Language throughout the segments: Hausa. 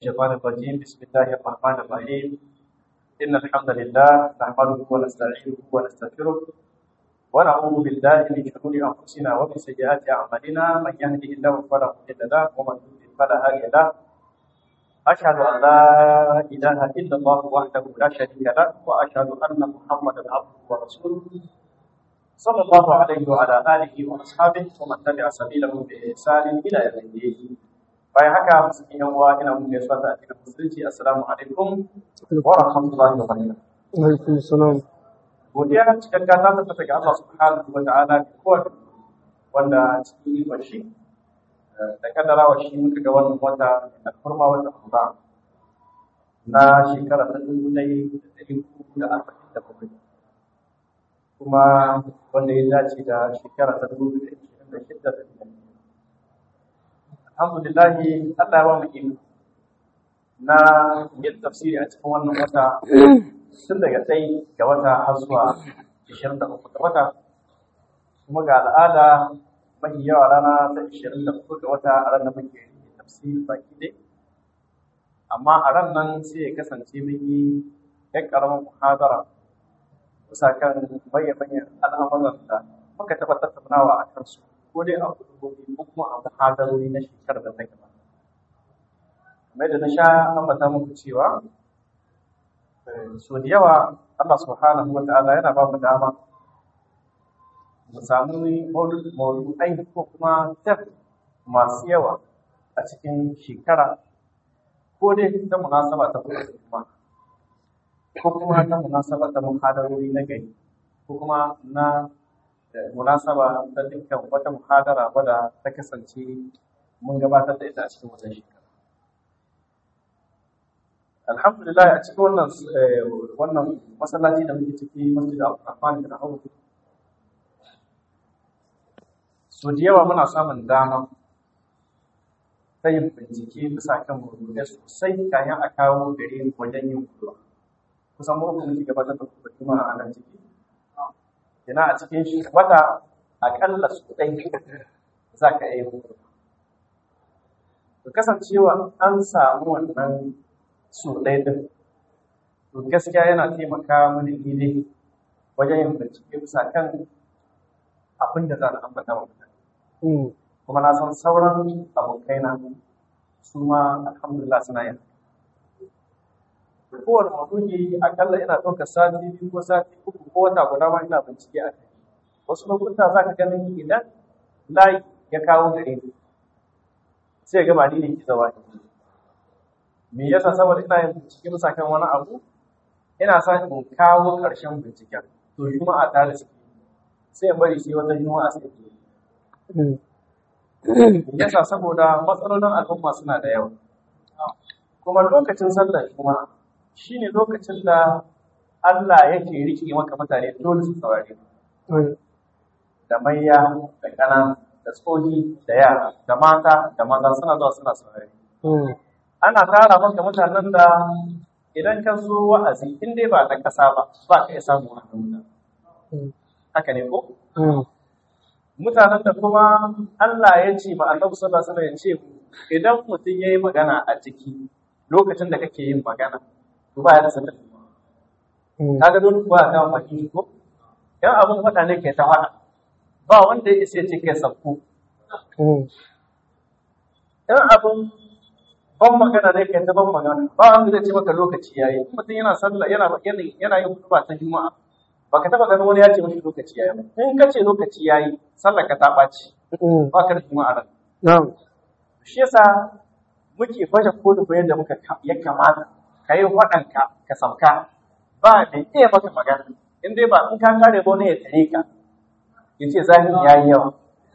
الشيطان الرجيم بسم الله الرحمن الرحيم إن الحمد لله نحمده ونستعينه ونستغفره ونعوذ بالله من شرور أنفسنا ومن سيئات أعمالنا من يهده الله فلا مضل له ومن يضلل فلا هادي له أشهد أن لا إله إلا الله وحده لا شريك له وأشهد أن محمدا عبده ورسوله صلى الله عليه وعلى آله وأصحابه ومن تبع سبيله بإحسان إلى يوم الدين bayan haka musulmi yan uwa ina mun gaisuwa da addinin musulunci assalamu alaikum wa rahmatullahi wa barakatuh alaikum salam godiya cikakka ta tabbata ga Allah subhanahu wa ta'ala da kowa wanda cikin ikon shi da kaddarawa shi muka ga wannan wata da kurma wata kuma na shekara ta dubu ɗaya da ɗari uku da arba'in da bakwai kuma wanda ya dace da shekara ta dubu da ishirin da shidda da alhamdulillahi Allah ya ba mu iko na yin tafsiri a cikin wannan wata tun daga ɗai ga wata har zuwa ishirin da uku ga wata kuma ga al'ada mafi yawa rana ta ishirin da uku ga wata a ran da muke yin tafsiri baki ɗai amma a ran nan sai ya kasance mun yi ƴan ƙaramin muhadara bisa kan bayyana al'amuran da muka taɓa tattaunawa a kansu ko dai a hudubobi ko kuma a muhadarori na shekarar da ta gaba. Kamar da na sha ambata muku cewa so da yawa Allah subhanahu wa ta'ala yana ba mu dama mu samu maudu'ai ko kuma tef masu yawa a cikin shekara ko dai ta munasaba ta kuma ko kuma ta munasaba ta muhadarori na gari ko kuma na munasaba ta dukkan wata muhadara wadda ta kasance mun gabatar da ita a cikin wannan shekara. Alhamdulillah a cikin wannan wannan masallaci da muke ciki masjid Al-Rahman bin Auf so da yawa muna samun dama ta yin bincike bisa kan mawdu'ai sosai kayan a kawo gare mu wajen yin kuwa kusan mu muke gabatar da kuma a nan ciki Ina a cikin shi wata aƙalla su ɗai za ka iya yi To kasancewa an samu wannan su ɗai ɗin, to gaskiya yana taimaka mini ile wajen yin bincike bisa kan abin da za a ambata wa mutane. Kuma na san sauran abokaina su ma alhamdulillah suna yin kowane maudu'i akalla ina ɗaukar sati biyu ko sati uku ko wata guda ma ina bincike a kai wasu lokuta za ka ganin idan layi ya kawo gare ni sai ga ba ni ne ki zama me yasa saboda ina yin bincike bisa kan wani abu ina sa in kawo ƙarshen binciken to juma'a ta da suke sai in bari sai wata juma'a sai ke yasa saboda matsalolin al'umma suna da yawa kuma lokacin sallar juma'a shi ne lokacin da Allah yake riƙe maka mutane dole su saurare da manya da ƙana da tsohi da yara da mata da maza suna zuwa suna saurare ana tara maka mutanen da idan ka zo wa'azi in dai ba ta ƙasa ba ba ka iya samu wannan mutane haka ne ko mutanen da kuma Allah ya ce ma annabi sallallahu alaihi wasallam ya ce idan mutum yayi magana a ciki lokacin da kake yin magana to ba ya da sanar kaga dole kuwa ka maki ko yan abun faɗa ne ke ta faɗa ba wanda ya isa ce kai sabko yan abun ban magana ne ke ta ban magana ba wanda zai ce maka lokaci yayi mutum yana sallah yana yana yana yin hutuba ta juma'a baka taba ganin wani ya ce mashi lokaci yayi ba in ka ce lokaci yayi sallar ka ta ɓaci ba ka da juma'a ran shi yasa muke baje kodin yadda muka ya kamata ka yi waɗanka ka sauka ba da iya maka magana in dai ba in ka kare ba ne ya tare ka ya ce zahiri ya yi yawa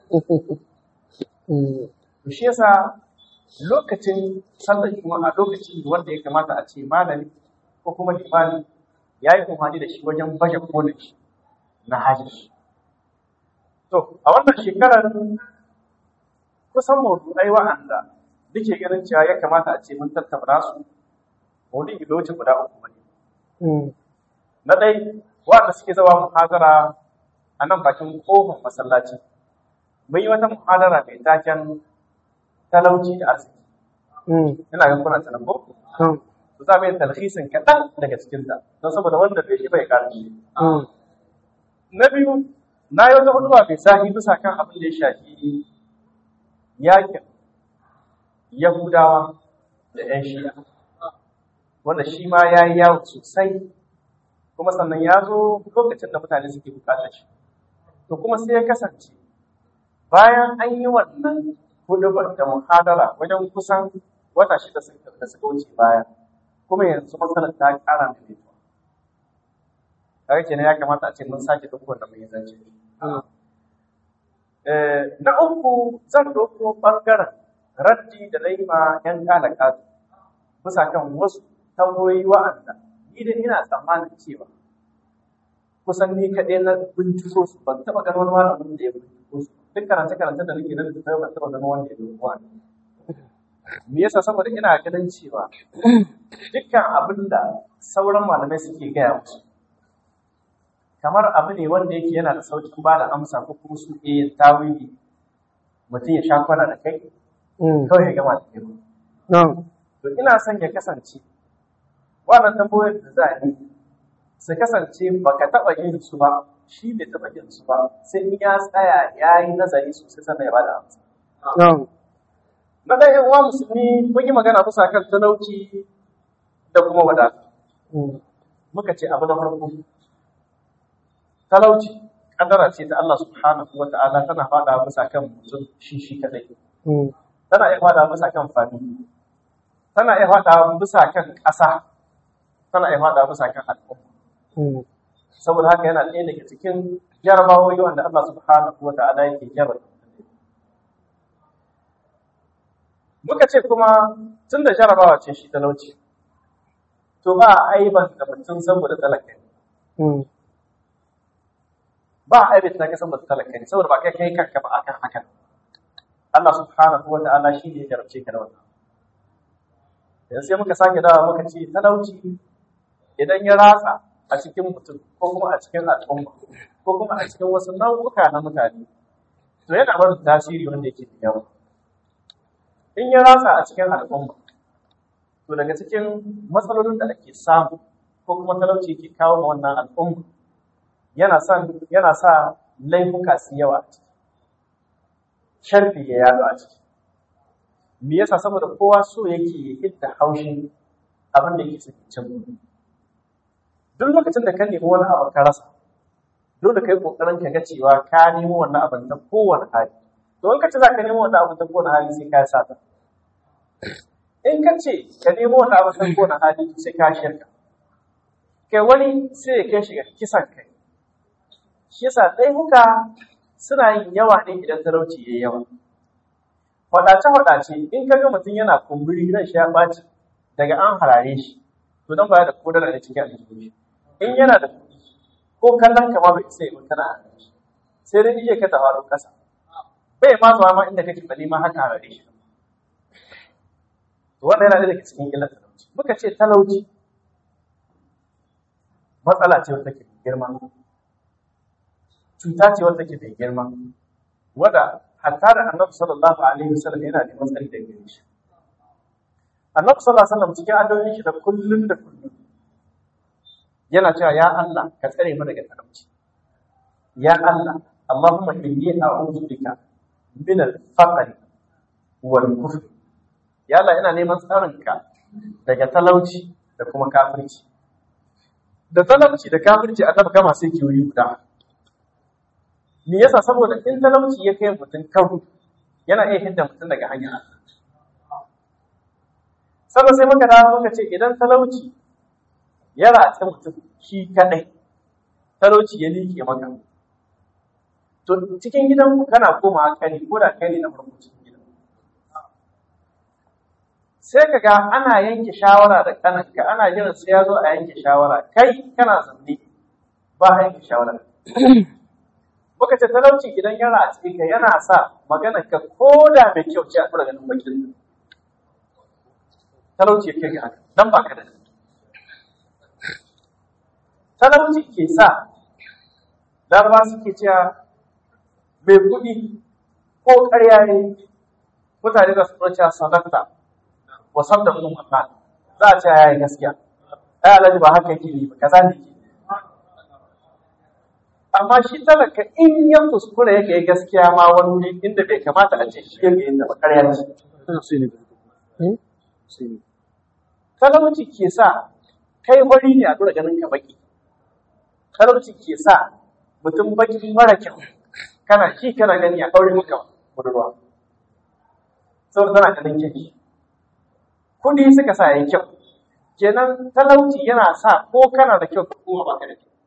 to shi yasa lokacin sallar juma'a lokaci wanda ya kamata a ce malami ko kuma limami ya yi umarni da shi wajen baje kolin shi na hajji to a wannan shekarar kusan mawdu'ai wa'anda nake ganin cewa ya kamata a ce mun tattauna su maudu'i bai wuce guda uku ba ne. Na ɗai, waɗanda suke zawa muhazara a nan bakin ƙofar masallaci. Mun yi wata muhadara mai taken talauci da arziki. ina ga kuna sanan ko to za mu yi talhisin kaɗan daga cikin ta don saboda wanda bai shi bai ƙarfi na biyu na yi wata hutuwa mai sahi bisa kan abin da ya shafi yakin yahudawa da 'yan shi'a wanda shi ma ya yi yawo sosai kuma sannan ya zo lokacin da mutane suke bukatar shi to kuma sai ya kasance bayan an yi wannan hudubar da muhadara wajen kusan wata shida da suka wuce baya kuma yanzu matsalar ta kara da mutuwa kaga kenan ya kamata a ce mun sake duk wanda mun yi zance na uku zan ɗauko ɓangaren raddi da laima yan kalaka bisa kan wasu tambayoyi wa'anda ni da ina tsammanin cewa kusan ni kaɗai na binciko su ban taɓa ganin wani malamin da ya binciko su duk karance karance da nake nan da ban taɓa ganin wanda ya binciko wani me yasa saboda ina ganin cewa dukkan abin da sauran malamai suke gaya musu kamar abu ne wanda yake yana da sauƙin ba da amsa ko kuma su iya tawili mutum ya sha kwana da kai kawai ya gama da kai to ina son ya kasance wannan tambayoyin da za a yi su kasance baka taɓa yin su ba shi bai taɓa yin su ba sai in ya tsaya ya yi nazari sosai sannan ya bada amsa. Na ɗaya yan uwa musulmi mun yi magana bisa kan talauci da kuma wadata. Muka ce abu na farko talauci kadara ce ta Allah subhanahu wa ta'ala tana faɗa bisa kan mutum shi shi kadai. Tana iya faɗa bisa kan fami. Tana iya faɗa bisa kan ƙasa. Tana iya faɗa bisa kan al'umma. saboda haka yana ɗaya daga cikin jarabawoyi wanda Allah subhanahu wa ta'ala yake jarraba muka ce kuma tun da jarabawa ce shi talauci to ba a aiban da mutum saboda talaka ne ba a aibata ka saboda talaka ne saboda ba kai kai kanka ba akan hakan Allah subhanahu wa ta'ala shi ne ya jarabce ka da wannan yanzu sai muka sake dawa muka ce talauci idan ya ratsa a cikin mutum ko kuma a cikin al'umma ko kuma a cikin wasu nau'uka na mutane to yana barin tasiri wanda yake da yawa in ya ratsa a cikin al'umma to daga cikin matsalolin da ake samu ko kuma talauci ke kawo ma wannan al'umma yana son yana sa laifuka su yawa a ciki sharfi ya yaɗu a ciki me yasa saboda kowa so yake hidda haushin abin da yake cikin duk lokacin da ka nemi wani abu ka rasa dole kai kokarin ka ga cewa ka nemi wannan abin ta kowane hali to in ka ce za ka nemi wannan abin ta kowane hali sai ka sa ta in ka ce ka nemi wannan abin ta kowane hali sai ka shirka kai wani sai ya kai shiga kisan kai shi yasa laifuka suna yin yawa ne idan talauci ya yawa faɗace-faɗace in ka ga mutum yana kumburi ran shi ya ɓaci daga an harare shi to don baya da kodara da cikin aljihun shi in yana da kuɗi ko kallon kama bai isa yi kana a shi sai dai iya ka tafaru ƙasa bai ma zuwa ma inda kake bali ma haka harare shi to wannan yana daga cikin illar talauci muka ce talauci matsala ce wata ke girma cuta ce wata ke mai girma wadda hatta da annabi sallallahu alaihi wasallam yana da matsari da gare shi annabi sallallahu alaihi wasallam cikin addu'o'in shi da kullun da kullun yana cewa ya Allah ka tsare mu daga talauci ya Allah Allahumma inni a'udhu bika min al-faqr wal kufr ya Allah ina neman tsarin ka daga talauci da kuma kafirci da talauci da kafirci annabi kama sai kiyoyi guda me yasa saboda in talauci ya kai mutum karu yana iya hidda mutum daga hanyar Allah sannan sai muka dawo muka ce idan talauci ya ratsa mutum shi kadai talauci ya liƙe maka to cikin gidan ku kana koma kani ko da kai ne na farko cikin gidan sai ka ga ana yanke shawara da kananka ana jiran sai ya zo a yanke shawara kai kana zanne ba a yanke shawara muka ce talauci idan ya ratsa ka yana sa magana ka ko da mai kyau ce a tura ganin bakin talauci ya kai ga haka dan ba ka da talauci ke sa laraba suke cewa mai kuɗi ko ƙarya ne mutane da su cewa sadakta wa saddaqu ma qala za a ce yayi gaskiya ai alhaji ba haka yake yi ba kaza ne ke amma shi talaka in ya kuskure yake yi gaskiya ma wani wuri inda bai kamata a ce shi yake yin da bakarya ce talauci ke sa kai wari ne a dora ganin ka baki talauci ke sa mutum baki mara kyau kana shi kana gani a ɗaure maka budurwa saboda tana ganin kyau kuɗi suka sa yayi kyau kenan talauci yana sa ko kana da kyau ko ba ka da kyau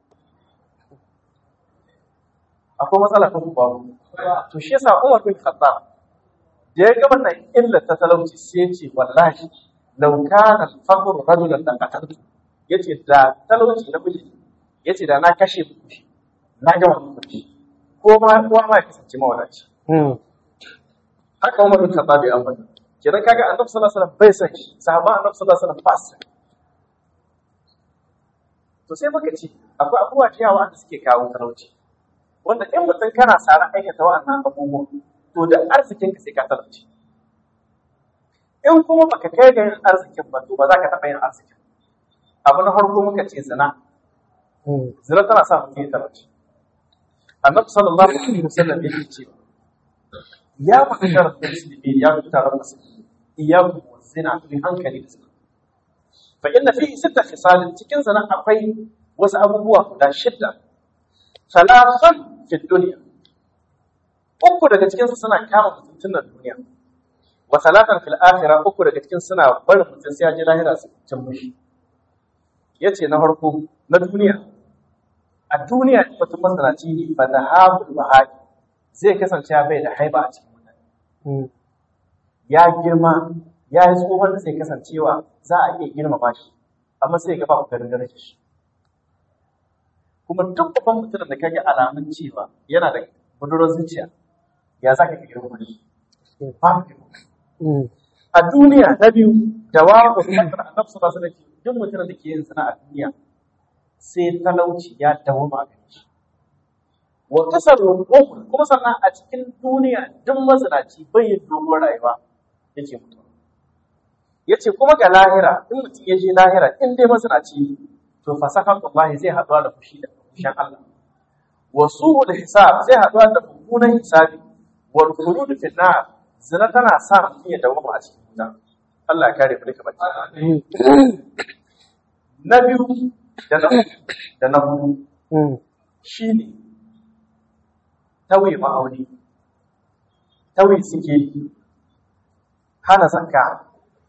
akwai matsala ko babu to shi yasa Umar bin Khattab da ya ga wannan illar ta talauci sai ya ce wallahi law kana al-faqr rajulan la qataltu yace da talauci na miji yace da na kashe ku shi na ga wannan kuɗi ko ma kowa ma ya kasance mawadaci haka Umar bin Khattab ya ambata kenan kaga Annabi sallallahu alaihi wasallam bai san shi sahabban Annabi sallallahu alaihi wasallam ba su to sai muka ce akwai abubuwa da yawa da suke kawo talauci wanda in mutum kana tsara aikata wa'annan abubuwan to da arzikin ka sai ka talauci in kuma baka kai ga yin arzikin ba to ba za ka taɓa yin arzikin abu na farko muka ce zina zina tana sa mutum ya talauci annabi sallallahu alaihi wasallam yake cewa ya ma'ashar musulmi ya fi taron musulmi iyaku zina fi hankali da zina fa inna fi sitta khisalin cikin zina akwai wasu abubuwa guda shidda salasan fi duniya uku daga cikin su suna kama mutum na duniya wa salatan fil akhirah uku daga cikin suna barin mutum sai ya je lahira su cin mushi yace na farko na duniya a duniya in mutum masanaci ne ba da habul bahari zai kasance ya bai da haiba a cikin mutane ya girma ya yi tsohon da sai kasancewa za a iya girmama shi amma sai ga ba ku ganin darajar shi kuma duk babban mutumin da kage alamun cewa yana da budurar zuciya ya za ka ga girma shi ba ku a duniya na biyu da wa ku kasar annabi sallallahu alaihi wasallam duk mutumin da ke yin sana a duniya sai talauci ya dawo ma gare shi wa kasar umur kuma sannan a cikin duniya duk mazinaci bai yin dogon rayuwa yake mutuwa yace kuma ga lahira in mutum ya je lahira in dai mazinaci to fasakan Allah zai haɗuwa da fushi da fushin Allah wa su'ul hisab zai haɗuwa da mummunan hisabi wal khulud fi nar zina tana sa mutum ya dawo a cikin wuta Allah ya kare mu daga bacci na biyu da na da na hudu shine tauye ma'auni tauye suke hana zakka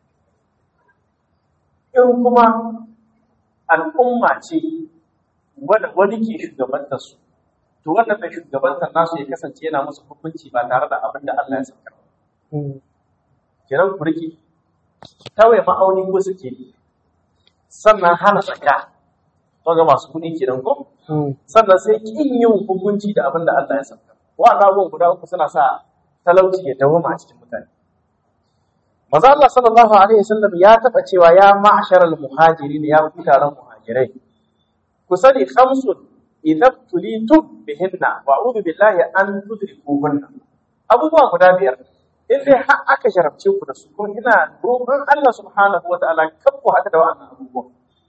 in kuma al'umma ce wadda wani ke shugabantar su to wannan mai shugabantar nasu ya kasance yana musu hukunci ba tare da abin da Allah ya saka kenan ku rike tauye ma'auni ko suke sannan hana zakka to ga masu kuɗi kenan ko sannan sai kin yin hukunci da abin da Allah ya saka wa'annan abubuwan guda uku suna sa talauci ya dawoma a cikin mutane Maza Allah sallallahu alaihi wasallam ya taɓa cewa ya ma'asharal muhajirin ya ku taron muhajirai ku sani khamsun idan tulitum bihinna wa a'udhu billahi an tudrikuhunna abubuwa guda biyar in dai har aka jarabce ku da su kuma ina roƙon Allah subhanahu wa ta'ala kan ku haka da wa'annan abubuwa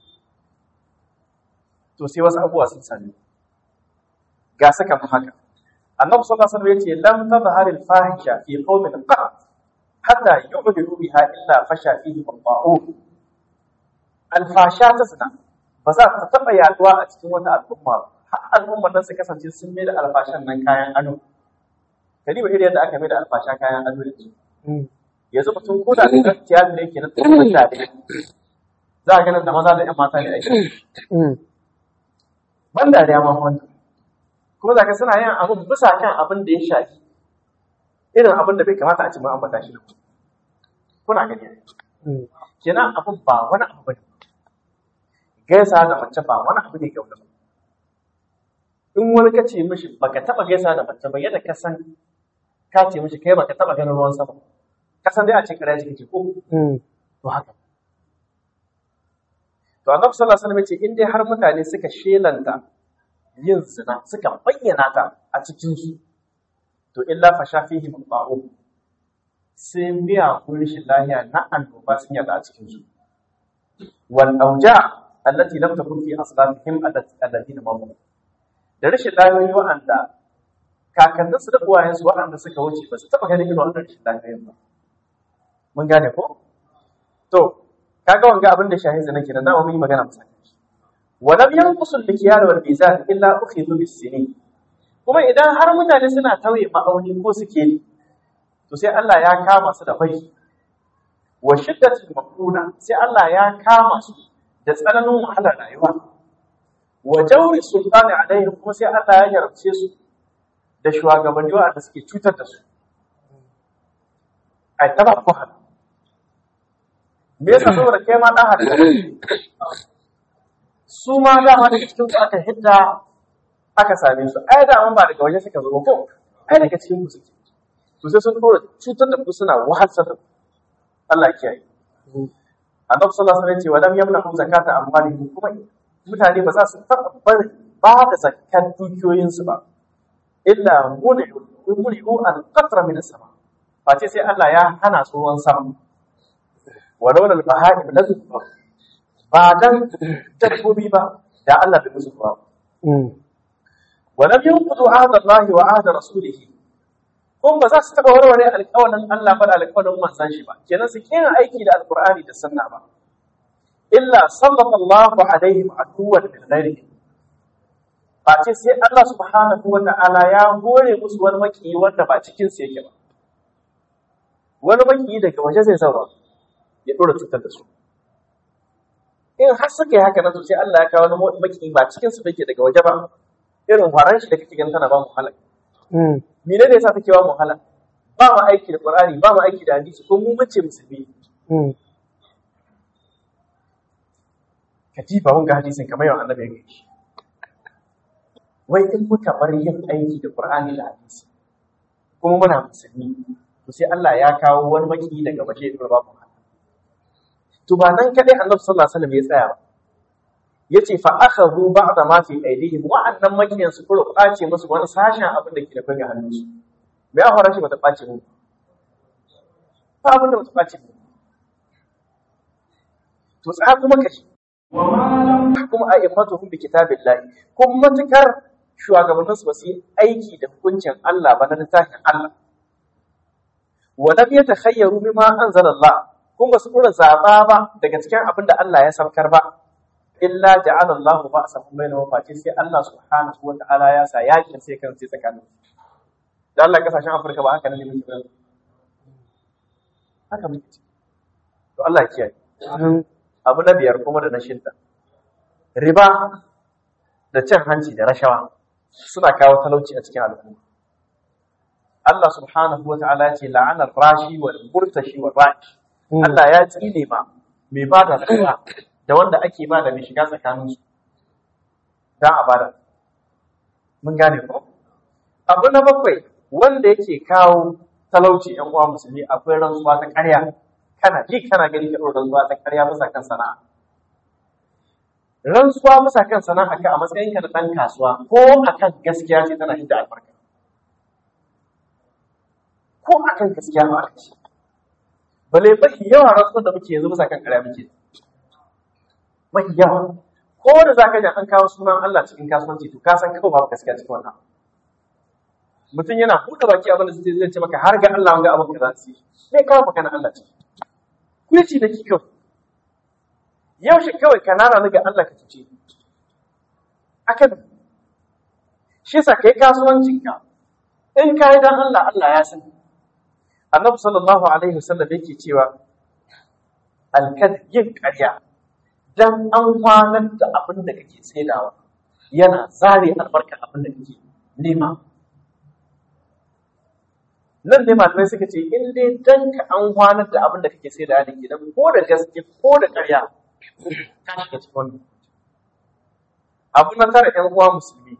to sai wasu abubuwa sun sami ga saka mu haka annabi sallallahu alaihi wasallam yace lam tadhhar al fahisha fi qaumin qat hatta yu'lidu biha illa fasha fihi al al fasha ta zina ba za ta taba yaduwa a cikin wata al'umma ba har al'ummar nan su kasance sun mai da alfashan nan kayan ado kadi ba irin yadda aka mai da alfasha kayan ado da su yanzu mutum ko da gaskiya ne yake na tsohon da za a ganin da maza da 'yan mata ne aiki ban dariya ma wannan kuma zaka suna yin abin bisa kan abin da ya shafi irin abin da bai kamata a ci ma ambata shi da ku kuna gani kenan abin ba wani abu bane gaisa da mace ba wani abu ne kyau da in wani ka ce mishi baka taba gaisa da mace ba yadda ka san ka ce mishi kai baka taba ganin ruwan sama ka san dai a ce kare shi ko to haka To Annabi sallallahu alaihi wasallam ya ce in dai har mutane suka shelanta yin zina suka bayyana ta a cikin su to illa fa shafihi mutaqu sai miya ko rashin lahiya na annoba sun yada a cikin su wal auja allati lam takun fi aslafihim alladhina mamu da rashin lahiyoyi wa'anda kakanninsu da uwayensu waɗanda suka wuce ba su taɓa ganin irin wannan rashin lahiyoyin ba mun gane ko to kaga wanga abin da shahizi nake da dama mun yi magana musa wa lam yanqusu al-mikyal wal mizan illa ukhidhu bis-sinin kuma idan har mutane suna tauye ma'auni ko suke yi to sai Allah ya kama su da fari wa shiddatul maquna sai Allah ya kama su da tsananin wahalar rayuwa wa jawri sultani alaihim kuma sai Allah ya yarabce su da shugabanni wanda suke cutar da su ai taba ku hal me yasa saboda kai ma dan hada su ma dama daga cikin su aka hidda aka same su ai da ba daga waje suka zo ko ai daga cikin ku suke to sai sun dora cutar da ku suna wahalsar da Allah ya kiyaye Annabi sallallahu alaihi wasallam ya ce wa lam yamna'u zakata amwalihim kuma mutane ba za su taɓa bari ba da zakkan dukiyoyinsu ba illa muni'u muni'u al-qatra min as-sama face sai Allah ya hana su ruwan sama walau lal baha'im lazu ba dan dabbobi ba da Allah bai musu ba wa lam yanqudu ahda Allah wa ahda rasulih kun ba za su taba warware alƙawarin Allah ba da alƙawarin manzon shi ba kenan su kina aiki da alqur'ani da sunna ba illa sallallahu alaihim aduwan min ghairihi face sai Allah subhanahu wa ta'ala ya hore musu wani maki wanda ba cikin su yake ba wani maki daga waje zai zaura ya dora cutar da su in har suka yi haka nan to sai Allah ya kawo wani maki ba cikin su yake daga waje ba irin faran shi da kake ganin tana ba mu halak mene ne yasa take ba mu halak ba mu aiki da Qur'ani ba mu aiki da hadisi ko mu mace musulmi katifa wanga hadisin kamar yawan annabi ya gaishe wai in muka bar yin aiki da Qur'ani da hadisi kuma muna musulmi to sai Allah ya kawo wani maki daga waje ya ba mu to ba nan kadai Annabi sallallahu alaihi wasallam ya tsaya ba yace fa akhadhu ba'da ma fi aydihim wa annan makiyan su kuro kwace musu wani sashen abin da ke da fage hannun su me ya fara shi bata kwace mu ba abin da bata kwace mu to tsaya kuma kashi kuma a immatuhum bi kitabillahi kuma matukar shugabannin su ba su yi aiki da hukuncin Allah ba na littafin Allah wa lam yatakhayyaru bima anzalallah kun ba su dora zaba ba daga cikin abin da Allah ya saukar ba illa ja'ala Allahu ba'sahum bainahum fati sai Allah subhanahu wa ta'ala ya sa yakin sai kan sai tsakanin da Allah kasashen Afirka ba haka ne muke ba haka muke to Allah ya kiyaye abu na biyar kuma da na shidda riba da cin hanci da rashawa suna kawo talauci a cikin al'umma Allah subhanahu wa ta'ala ce la'anar rashi wal murtashi wal rashi Allah ya tsine ma mai ba da tsaya da wanda ake ba da mai shiga tsakanin su dan a bada mun gane ko abu na bakwai wanda yake kawo talauci yan uwa musulmi akwai rantsuwa ta ƙarya kana ji kana gani ka ɗora rantsuwa ta ƙarya bisa kan sana'a rantsuwa bisa kan sana'a ka a matsayin ka na ɗan kasuwa ko akan gaskiya ce tana hidda albarka ko akan gaskiya ma aka ce bale mafi yawa rantsuwar da muke yanzu bisa kan ƙarya muke mafi yawa ko da za ka ji an kawo sunan Allah cikin kasuwanci to ka san kawai babu gaskiya cikin wannan mutum yana buɗe baki abin da zai ce maka har ga Allah wanga abin ka za su yi me kawo maka na Allah ciki kuci da ki kawai yaushe kawai ka nana ni ga Allah ka cuce akan shi yasa kai kasuwancin ka in ka yi dan Allah Allah ya sani annabi sallallahu alaihi wasallam yake cewa alkad yin ƙarya dan an kwanar da abin da kake saidawa yana zare albarkar abin da kake nema nan ne malamai suka ce in dai dan ka an kwanar da abin da kake saidawa da ke nan ko da gaske ko da ƙarya ka shiga cikin wannan abu na tara ƴan uwa musulmi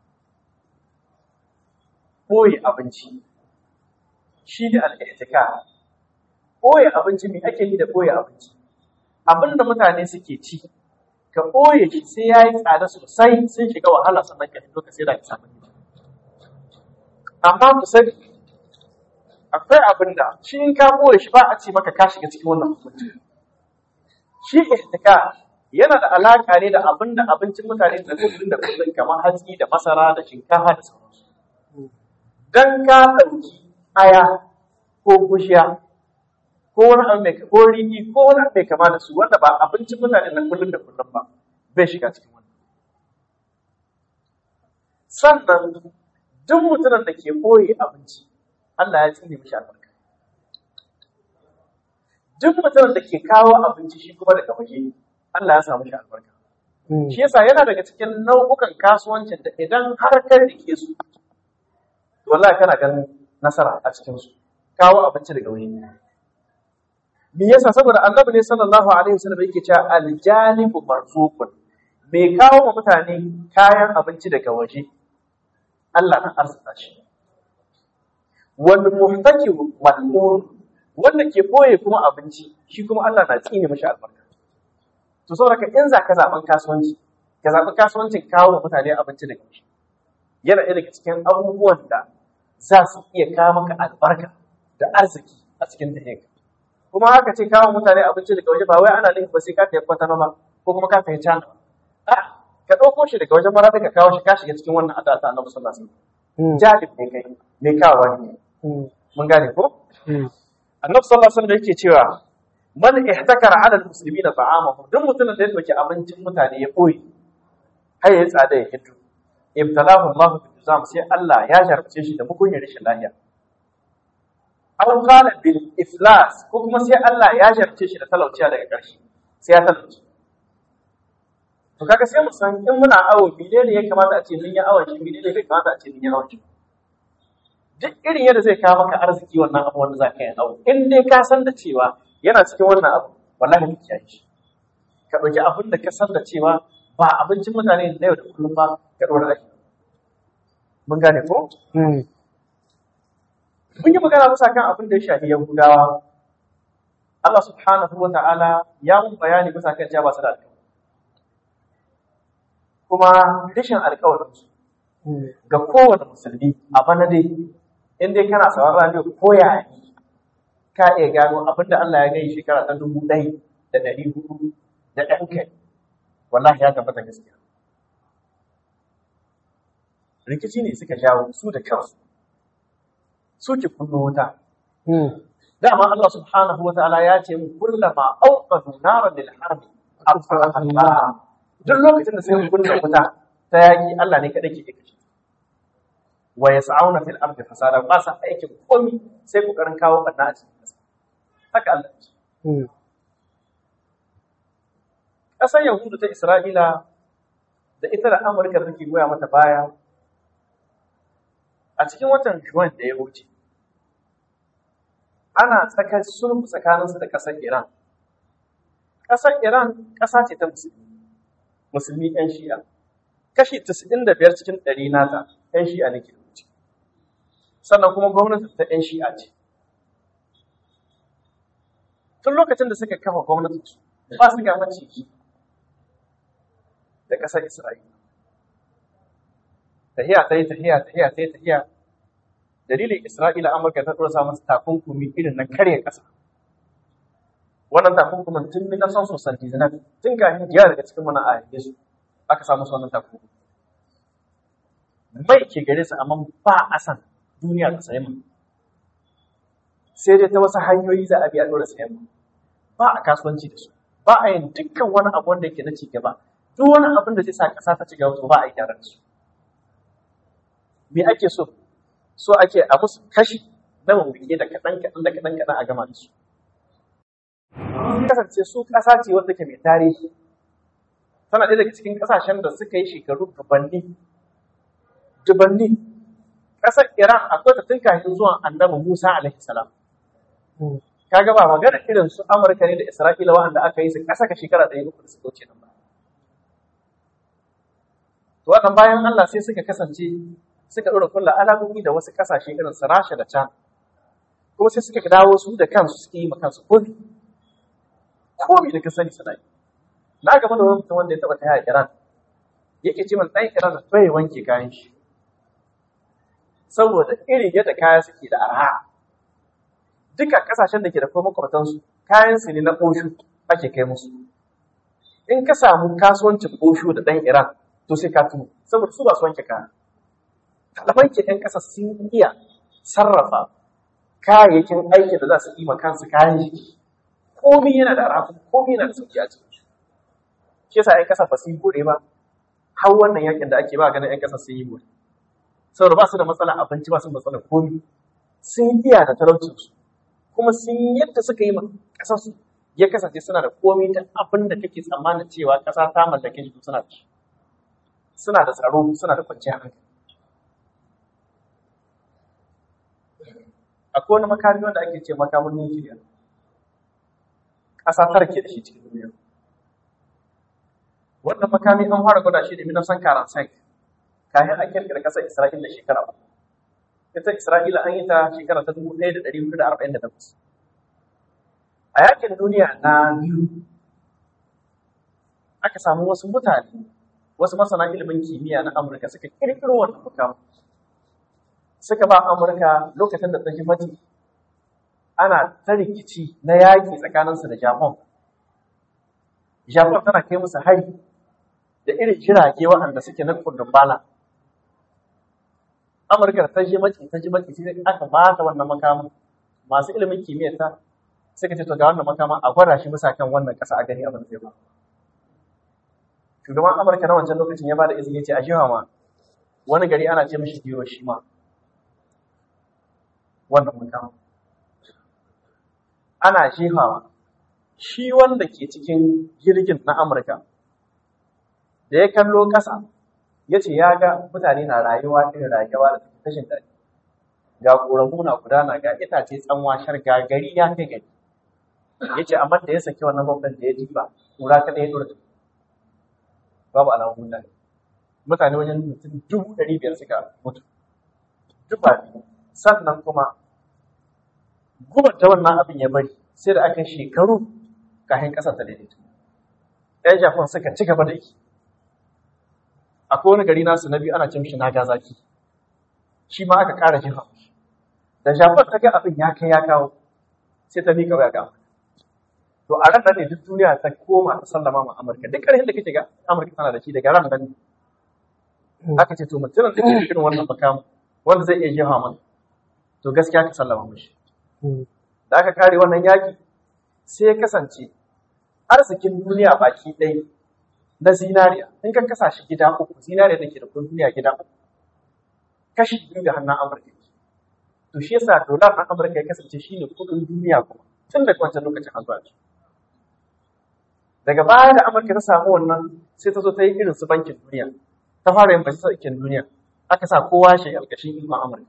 ɓoye abinci shi ne al'itika ɓoye abinci me ake yi da ɓoye abinci abin da mutane suke ci ka ɓoye shi sai ya yi tsada sosai sun shiga wahala sannan ka fito ka sai da ka samu amma ku sani akwai abin da shi in ka ɓoye shi ba a ce maka ka shiga cikin wannan hukunci shi ihtika yana da alaƙa ne da abin da abincin mutane da kullum da kullum kamar hatsi da masara da shinkafa da sauransu dan ka ɗauki aya ko gushiya ko wani abu mai ko rigi ko wani abu mai kama da su wanda ba abincin mutane na kullum da kullum ba bai shiga cikin wannan sannan duk mutumin da ke ɓoye abinci Allah ya tsine mishi albarka duk mutumin da ke kawo abinci shi kuma daga waje Allah ya samu shi albarka shi yasa yana daga cikin nau'ukan kasuwancin da idan har kai rike su to wallahi kana ganin nasara a cikin su kawo abinci daga waje me yasa saboda annabi ne sallallahu alaihi wasallam yake cewa aljanibu marzuqun mai kawo wa mutane kayan abinci daga waje Allah na arzuta shi wal muhtakiru mal'un wanda ke boye kuma abinci shi kuma Allah na tsine mashi albarka to saboda ka in za ka zaɓen kasuwanci ka zaɓi kasuwancin kawo wa mutane abinci daga waje yana ɗaya daga cikin abubuwan da za su iya kawo maka albarka da arziki a cikin tahiyarka kuma haka ce kawo mutane abinci daga waje ba wai ana nufin ba sai ka tafi kwatano ba ko kuma ka tafi cana a ka ɗauko shi daga wajen mara ka kawo shi ka shiga cikin wannan addu'a ta annabi sallallahu alaihi wasallam jalib ne kai mai kawo ne mun gane ko annabi sallallahu alaihi wasallam yake cewa man ihtakara ala almuslimina ta'amahu duk mutumin da ya dauki abincin mutane ya boye har ya tsada ya hiddu ibtalahu Allah bi juzam sai Allah ya jarabce shi da mugunyar rashin lafiya aw qala bil iflas ko kuma sai Allah ya jarabce shi da talauciya daga ƙarshe sai ya talauci to kaga sai mu san in muna awo menene ya kamata a ce mun yi awon shi menene bai kamata a ce mun yi awon shi duk irin yadda zai kawo maka arziki wannan abu wanda za ka yi awo in dai ka san da cewa yana cikin wannan abu wallahi ka kiyaye shi ka ɗauki abin da ka san da cewa ba abincin mutane na yau da kullum ba ka ɗora ake mun gane ko mun yi magana bisa kan abin da ya shafi yahudawa Allah subhanahu wa ta'ala ya mun bayani bisa kan cewa ba su da alƙawari kuma rashin alƙawarinsu ga kowane musulmi a bana dai in dai kana sauraron radio ko ya yi ka iya gano abin da Allah ya gani shekara ta dubu ɗaya da ɗari hudu da ɗan kai wallahi ya tabbata gaskiya rikici ne suka jawo su da kansu suke kunno wuta dama Allah subhanahu wa ta'ala ya ce mu kullama awqadu naran lil harbi afara Allah duk lokacin da sai kunna wuta ta yaki Allah ne kadai ke kashe wa yas'auna fil ardi fasada ba sa aikin komi sai kokarin kawo barna a cikin ƙasa haka Allah ya ce ƙasar Yahudu ta Isra'ila da ita da Amurka take goya mata baya a cikin watan Juwan da ya wuce ana tsakar sulhu tsakaninsu da ƙasar Iran ƙasar Iran ƙasa ce ta musulmi musulmi 'yan shi'a kashi 95 cikin ɗari nata 'yan shi'a ne ke wuce sannan kuma gwamnati ta 'yan shi'a ce tun lokacin da suka kafa gwamnati ba su ga maciki da ƙasar Isra'ila tahiya ta yi tahiya tahiya ta yi tahiya dalilin Isra'ila Amurka ta ɗora masu takunkumi irin na karya ƙasa wannan takunkumin tun na son sosan dizinar tun kafin jiya daga cikin mana a su aka samu su wannan takunkumi mai ke gare su amma ba a san duniya ta sayi mai sai dai ta wasu hanyoyi za a bi a ɗora sayan mai ba a kasuwanci da su ba a yin dukkan wani abu wanda yake na ci gaba duk wani abin da zai sa ƙasa ta ci gaba to ba a yi gyara da su me ake so so ake a musu kashi na mawuke da kaɗan kaɗan da kaɗan kaɗan a gama da su kasance su ƙasa ce wanda ke mai tarihi tana ɗaya daga cikin ƙasashen da suka yi shekaru dubanni dubanni ƙasar iran akwai ta tun kafin zuwan annabi musa alaihi salam kaga ba magana irin su amurka ne da isra'ila wanda aka yi su ƙasa ka shekara ɗaya uku da suka wuce nan ba to wannan bayan allah sai suka kasance suka ɗora kulla alamomi da wasu ƙasashe irin su rasha da can kuma sai suka dawo su da kansu suke yi ma kansu komi komi da ka sani suna yi na gaba da wani mutum wanda ya taɓa taya iran yake ce min ɗan iran da bai wanke kayan shi saboda irin yadda kaya suke da arha duka kasashen da ke da kuma makwabtansu kayan su ne na ƙoshu ake kai musu in ka samu kasuwancin ƙoshu da ɗan iran to sai ka tuno saboda su ba su wanke kaya ɗaliban ke ɗan ƙasa sun iya sarrafa kayayyakin aiki da za su yi kansu kayan jiki komi yana da arafu komi yana da sauki a cikin shi shi yasa 'yan ƙasa ba su yi bude ba har wannan yakin da ake ba ganin 'yan ƙasa sun yi bude saboda ba su da matsala abinci ba su da matsala komi sun iya da talaucinsu kuma sun yadda suka yi ƙasarsu ya kasance suna da komi ta abin da kake tsammanin cewa ƙasa ta mallake shi suna da shi suna da tsaro suna da kwanciyar hankali akwai wani makami wanda ake ce makamin nukiliya ƙasa tara ke da shi cikin duniya wannan makami an fara gwada shi da minan san karan sek kayan an kirkira ƙasar isra'ila da shekara uku ita isra'ila an yi ta shekara ta dubu ɗaya da ɗari hudu da arba'in da takwas a yakin duniya na biyu aka samu wasu mutane wasu masana ilimin kimiyya na amurka suka kirkiro wannan makamin suka ba Amurka lokacin da ta ji mati ana ta rikici na yaƙi tsakaninsu da Japan. Japan tana kai musu hari da irin jirage waɗanda suke na kundin bala. Amurka ta ji mati ta ji mati sai aka ba ta wannan makamin masu ilimin kimiyyar ta suka ce to ga wannan makamin a gwada shi bisa kan wannan ƙasa a gani abin zai ba. Shugaban Amurka na wancan lokacin ya ba da izini ce a jiwa ma wani gari ana ce mishi Hiroshima. wannan mutum ana jefawa shi wanda ke cikin jirgin na amurka da ya kallo ƙasa ya ce ya ga mutane na rayuwa irin rayuwa da take tashin daɗi ga ƙoramu na gudana ga itace tsanwashar ga gari ya kai gari ya ce amma da ya saki wannan gwamnan da ya jiba ƙura kaɗai ya ɗora babu alamun mutane mutane wajen mutum dubu ɗari biyar suka mutu duba sannan kuma gubar ta wannan abin ya bari sai da aka shekaru kafin ƙasar ta daidaito ɗan japan suka ci gaba da yi akwai wani gari nasu na biyu ana cin shi nagasaki shi ma aka ƙara jefa da japan ta ga abin ya kai ya kawo sai ta miƙa ya gama to a ran ne duk duniya ta koma ta sallama ma amurka duk ƙarfin da kake ga amurka tana da shi daga ran nan aka ce to mutumin da ke irin wannan makamu wanda zai iya jefa mana to gaskiya ka sallama mishi da aka kare wannan yaƙi sai ya kasance arzikin duniya baki ɗaya na zinariya in ka kasa shi gida uku zinariya da ke da kun duniya gida uku kashi biyu da hannun amurka to shi yasa dolar na amurka ya kasance shi ne kudin duniya kuma tun daga wancan lokacin an zuwa daga baya da amurka ta samu wannan sai ta zo ta yi irin su bankin duniya ta fara yin basisa ikin duniya aka sa kowa shi alkashin ikon amurka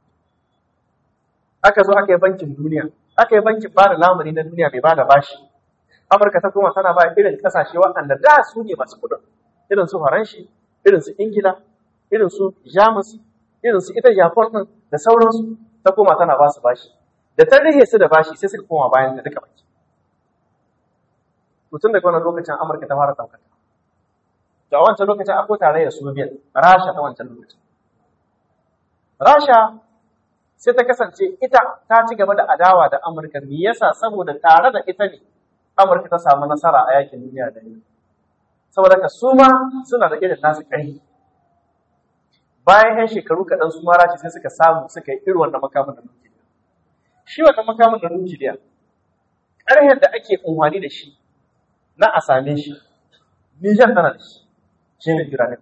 aka zo aka yi bankin duniya aka yi bankin ba da lamuni na duniya bai ba da bashi amurka ta kuma tana ba irin kasashe waɗanda da su ne masu kudin irin su faranshi irin su ingila irin su jamus irin su ita japan din da sauransu ta koma tana ba su bashi da ta rage su da bashi sai suka koma bayan da duka baki mutum daga wannan lokacin amurka ta fara saukata to a wancan lokacin akwai tarayyar soviet rasha ta wancan lokacin rasha sai ta kasance ita ta ci gaba da adawa da amurka me yasa saboda tare da ita ne amurka ta samu nasara a yakin duniya da yau saboda ka su ma suna da irin nasu ƙarfi bayan yan shekaru kaɗan su ma rashi sai suka samu suka yi irin wannan makamin da nukiliya shi wannan makamin da nukiliya ƙarfen da ake unhwani da shi na a same shi Nijar tana da shi shi ne Iranin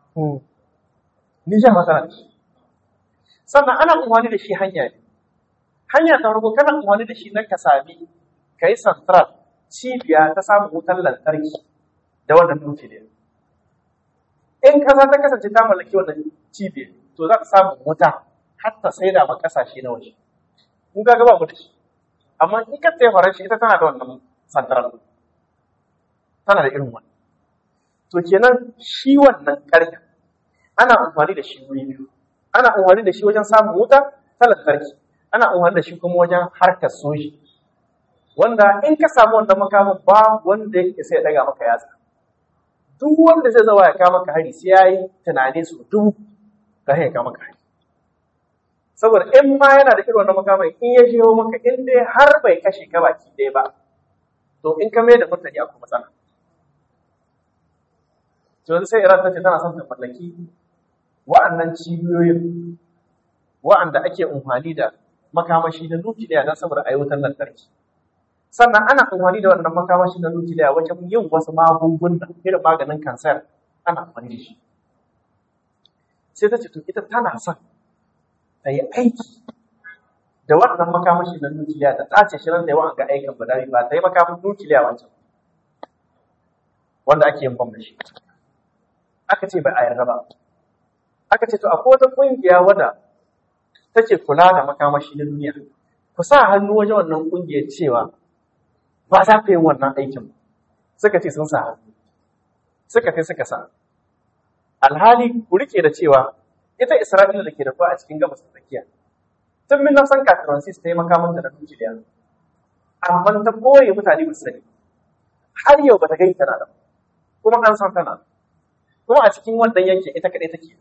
Nijar ma tana da shi sannan ana unhwani da shi hanya ne hanya ta farko kana unhwani da shi na ka sami ka yi central cibiya ta samun wutar lantarki da wannan nukiliya in ƙasa ta kasance ta mallaki wannan cibiyar to za ta samu wuta har ta saida ma ƙasashe na waje in ga gaba mu da shi amma in ka tsaye faranshi ita tana da wannan central tana da irin wannan to kenan shi wannan ƙarfi ana amfani da shi wuri biyu ana amfani da shi wajen samun wuta ta lantarki ana amfani da shi kuma wajen harkar soji wanda in ka samu wannan makamin ba wanda yake sai ya daga maka yatsa duk wanda zai zawa ya kama ka hari sai ya yi tunane su dubu ka ya kama ka hari saboda in ma yana da irin wannan makamai in ya shigo maka in dai har bai kashe ka baki ɗaya ba to in ka mai da mutane akwai matsala to yanzu sai Iran ta ce tana son ta mallaki wa'annan cibiyoyin wa'anda ake amfani da makamashi na nukiliya don saboda ayyukan lantarki sannan ana amfani da wannan makamashi na nukiliya wajen yin wasu magunguna irin maganin kansar ana amfani da shi sai ta ce to ita tana son ta yi aiki da wannan makamashi na nukiliya ta tace shi nan da yawan ga aikin ba ba ta yi makamin nukiliya wancan wanda ake yin bam da shi aka ce bai a yarda ba aka ce to akwai wata kungiya wadda take kula da makamashi na duniya ku sa hannu wajen wannan kungiyar cewa ba za ku yi wannan aikin suka ce sun sa hannu suka kai suka sa alhali ku rike da cewa ita isra'ila da ke da a cikin gabas ta tsakiya tun min san kafin ta yi makaman da na nukiliya amma ta koye mutane ba su sani har yau ba ta gani tana da kuma an san tana kuma a cikin wannan yankin ita kaɗai take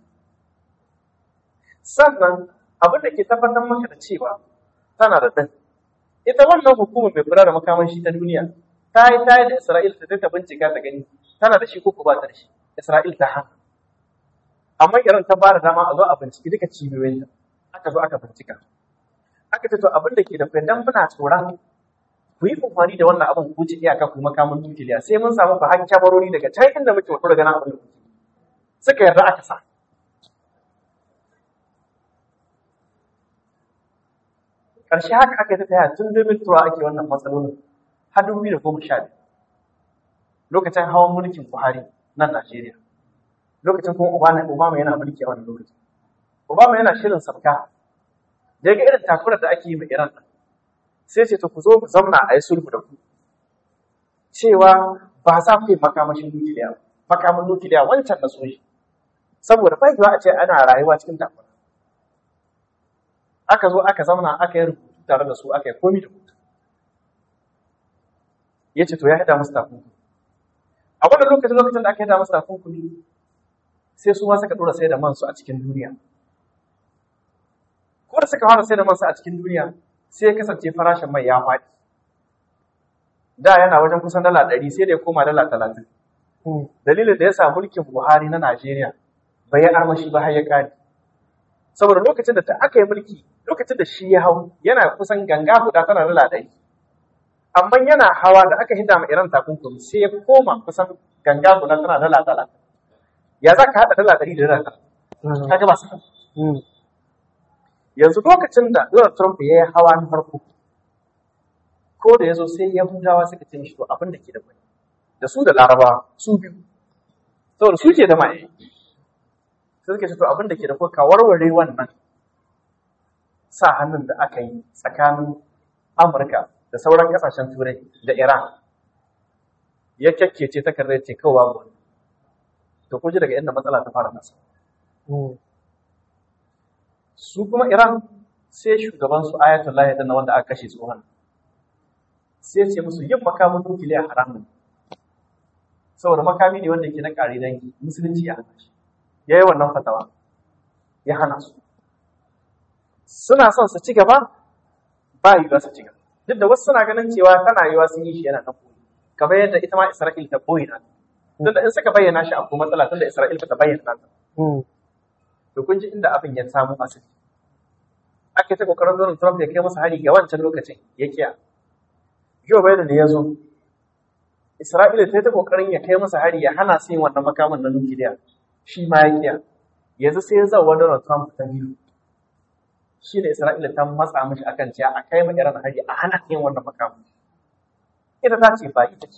sannan abin da ke tabbatar maka da cewa tana da ɗan ita wannan hukumar mai kula da makamashi ta duniya ta yi ta yi da Isra'il ta ta bincika ta gani tana da shi ko ba ta da shi Isra'il ta hana amma irin ta bada dama a zo a binciki duka cibiyoyin ta aka zo aka bincika aka ce to abin da ke da kai dan muna tsoron ku yi amfani da wannan abin ku ci iyaka ku makamin nukiliya sai mun samu fa har kyamarori daga can inda muke wato daga nan abin da kuke suka yarda aka sa ƙarshe haka aka yi ta taya tun domin tura ake wannan matsalolin har dubu da goma sha biyu lokacin hawan mulkin buhari nan najeriya lokacin kuma obama obama yana mulki a wannan lokacin obama yana shirin sabka da ga irin takurar da ake yi ma iran sai ce to ku zo ku zauna a yi sulhu da ku cewa ba za ku yi makamashin nukiliya makamin nukiliya wancan na soji saboda ba a ce ana rayuwa cikin takura aka zo aka zauna aka yi rubutu tare da su aka yi komi da rubutu ya ce to ya haɗa musu takunkumi a wannan lokacin lokacin da aka haɗa musu takunkumi sai su ma suka ɗora sai da mansu a cikin duniya ko da suka fara sai da mansu a cikin duniya sai ya kasance farashin mai ya faɗi da yana wajen kusan dala ɗari sai da ya koma dala talatin dalilin da ya sa mulkin buhari na najeriya bai yi armashi ba har ya ƙare saboda lokacin da ta aka yi mulki lokacin da shi ya hau yana kusan ganga guda tana dala ɗari amma yana hawa da aka hida ma iran takunkumi sai ya koma kusan ganga guda tana dala dala ya za ka haɗa dala ɗari da dala ka ga ba su yanzu lokacin da Donald Trump ya yi hawa na farko ko da ya zo sai Yahudawa suka ce mishi to abin da ke da mai da su da Laraba su biyu saboda su ke da mai sai suka ce to abin da ke da ko ka warware wannan sa hannun da aka yi tsakanin Amurka da sauran kasashen Turai da Iran ya kyakkece takardar ce kawai babu wani to kun ji daga inda matsala ta fara nasa su kuma Iran sai shugaban su Ayatollah ya danna wanda aka kashe tsohon sai ce musu yin makamin nukiliya haramun saboda makami ne wanda ke na kare dangi musulunci ya hana shi ya yi wannan fatawa ya hana su suna son su ci gaba ba yiwuwa su ci gaba duk da wasu suna ganin cewa tana yiwuwa sun yi shi yana nan koyi kamar yadda ita ma Isra'il ta boye na tunda in suka bayyana shi akwai matsala tunda Isra'il ta bayyana ta to kun ji inda abin ya samu asali ake ta kokarin Donald Trump ya kai masa hari ga wancan lokacin ya kiya Joe Biden da ya zo Isra'ila ta yi ta kokarin ya kai masa hari ya hana su yin wannan makaman na nukiliya shi ma ya kiya yanzu sai ya zauwa Donald Trump ta biyu shi ne Isra'ila ta matsa mishi akan cewa a kai ma Iran hari a hana yin wannan makaman ita ta ce ba ita ce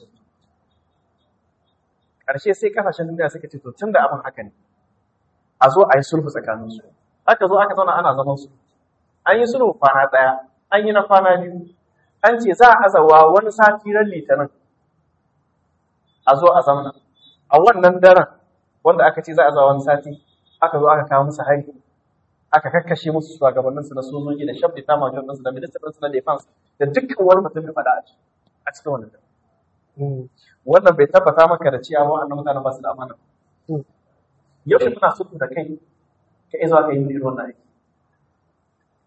ƙarshe sai kasashen duniya suka ce to tun da abin haka ne a zo a yi sulhu tsakaninsu aka zo aka zauna ana zaman su an yi sulhu kwana ɗaya an yi na kwana biyu an ce za a azawa wani sati ran litinin a zo a zamana a wannan daren wanda aka ce za a zawa wani sati aka zo aka kawo musu hari aka kakkashe musu shugabanninsu na sojoji da shabda ta majalisar ɗinsu da ministan ɗinsu na defense da dukkan wani mutum da faɗa a cikin wannan daren wannan bai tabbata maka da cewa wa'annan mutanen ba su da amana yau muna sulhu da kai ka izuwa ka yi irin wannan aiki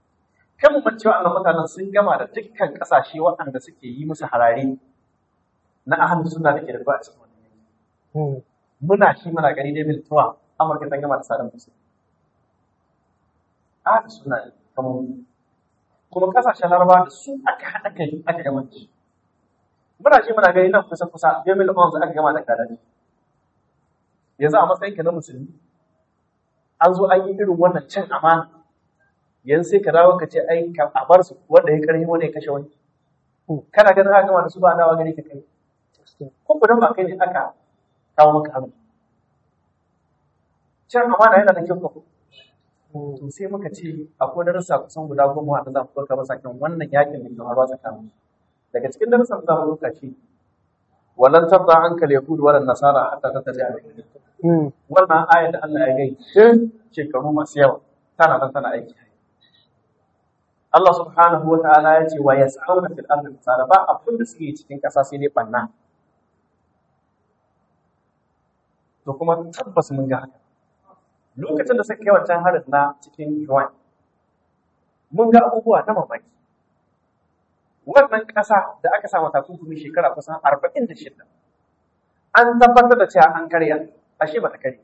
kan mu cewa annan mutanen sun gama da dukkan kasashe waɗanda suke yi musu harare na ahlus sunna da ke da ba a cikin wannan yanki muna shi muna gani dai mil tuwa amurka ta gama da sadan musu ahlus sunna ne kamar mu. kuma kasashen larabawa da su aka haɗa kai aka gama da shi muna shi muna gani nan kusa kusa jamil ons aka gama da kadaji yanzu a matsayin ka na musulmi an zo an yi irin wannan cin amana yanzu sai ka dawo ka ce ai ka a bar su wanda ya karhi wani ya kashe wani kana ganin haka gama da su ba dawa gani ka kai ko ku dan ba kai ne aka kawo maka hannu cin amana yana da kyau ko to sai muka ce akwai darussa kusan guda goma wanda za mu ɗauka masa kan wannan yakin da ke faruwa tsakanin daga cikin darussan da za mu ɗauka shi walan tarda anka al-yahud wala nasara hatta tattabi'a millahum wannan ayar da Allah ya gai tun shekaru masu yawa tana nan tana aiki Allah subhanahu wa ta'ala ya ce wa yas'auna fil ardi fasada ba abin da suke cikin ƙasa sai dai banna to kuma tabbas mun ga haka lokacin da suka kai wancan harin na cikin Yuan mun ga abubuwa na mamaki wannan ƙasa da aka sa mata takunkumi shekara kusan arba'in da shida an tabbatar da cewa an karya ashe ba ta karya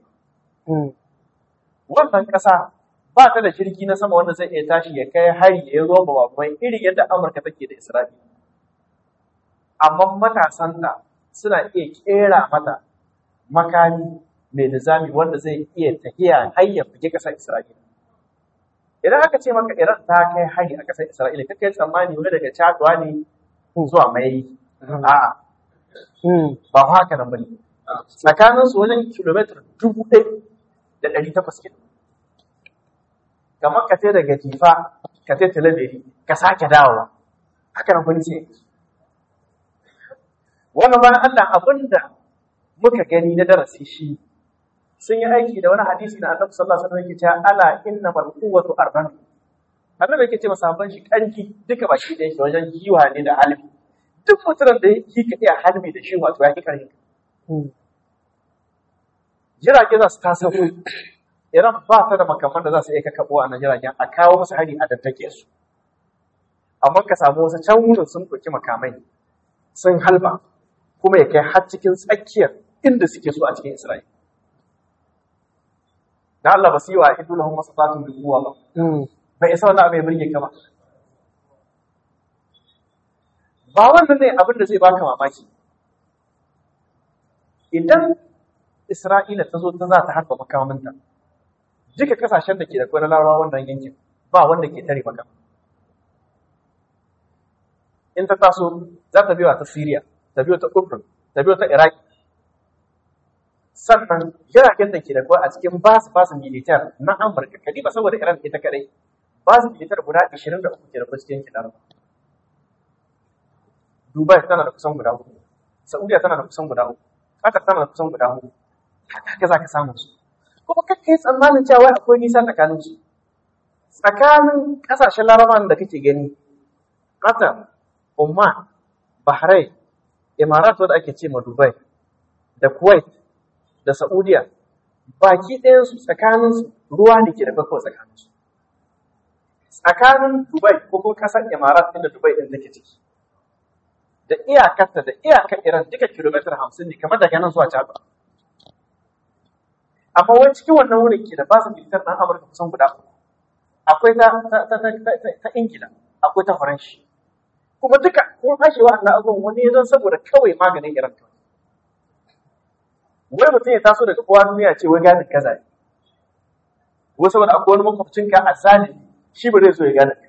wannan ƙasa ba ta da jirgi na sama wanda zai iya tashi ya kai hari ya zo ba mai irin yadda Amurka take da Isra'ila amma matasanta suna iya kera mata makami mai nizami wanda zai iya tafiya har ya buge ƙasar Isra'ila idan aka ce maka Iran ta kai hari a ƙasar Isra'ila kake tsammani wani daga Chadwa ne zuwa mai a'a ba haka nan bane tsakanin su wajen kilomita dubu ɗaya da ɗari takwas ke kamar ka ce daga jifa ka ce talabiri ka sake dawowa haka nan bane ce wannan bayan Allah abinda muka gani na darasi shi sun yi aiki da wani hadisi na annabi sallallahu alaihi wasallam yake cewa ala innamal quwwatu arban annabi yake ce masahaban shi kanki duka baki da yake wajen kiwa ne da halbi duk mutumin da yake ka iya halbi da shi wato ya ki karfi jirage za su taso Iran ba ta da makaman da za su iya kakabo a nan jiragen a kawo musu hari a dattake su amma ka samu wasu can wurin sun ɗauki makamai sun halba kuma ya kai har cikin tsakiyar inda suke so a cikin Isra'ila da Allah ba su yi wa idu lahum masatatun bil quwwa ba bai isa wannan abin ya burge ka ba ba wannan ne abin da zai baka mamaki idan Isra'ila ta zo ta za ta harba makaminta duka kasashen da ke da kwanar larabawa wannan yankin ba wanda ke tare maka in ta taso za ta biyo ta Syria ta biyo ta Urdun ta biyo ta Iraq sannan jiragen da ke da kwa a cikin basu basu militar na Amurka kadi ba saboda Iran ita kadai basu militar guda 23 ke da kwa cikin kidan Dubai tana da kusan guda uku Saudiya tana da kusan guda uku Qatar tana da kusan guda uku haka za ka samu su kuma kakka yi tsammanin cewa akwai nisa tsakanin su tsakanin kasashen larabawan da kake gani Qatar Oman Bahrain Emirates wadda ake ce ma Dubai da Kuwait da Saudiya baki ɗayansu tsakaninsu ruwa ne ke da kawai tsakaninsu. Tsakanin Dubai ko kuma ƙasar Emirat inda Dubai ɗin take ciki. Da iyakarta da iyakar Iran duka kilomitar hamsin ne kamar daga nan zuwa Jaba. Amma wani cikin wannan wurin ke da basu militar ɗan Amurka kusan guda uku. Akwai ta, ta, ta, ta, ta, ta Ingila, akwai ta Faranshi. Kuma duka kun hashewa na abubuwan wani ya zan saboda kawai maganin Iran kawai. wai mutum ya taso daga kowa duniya ce wai gadin kaza ne wai saboda akwai wani makwabcinka a zali shi ba zai so ya gane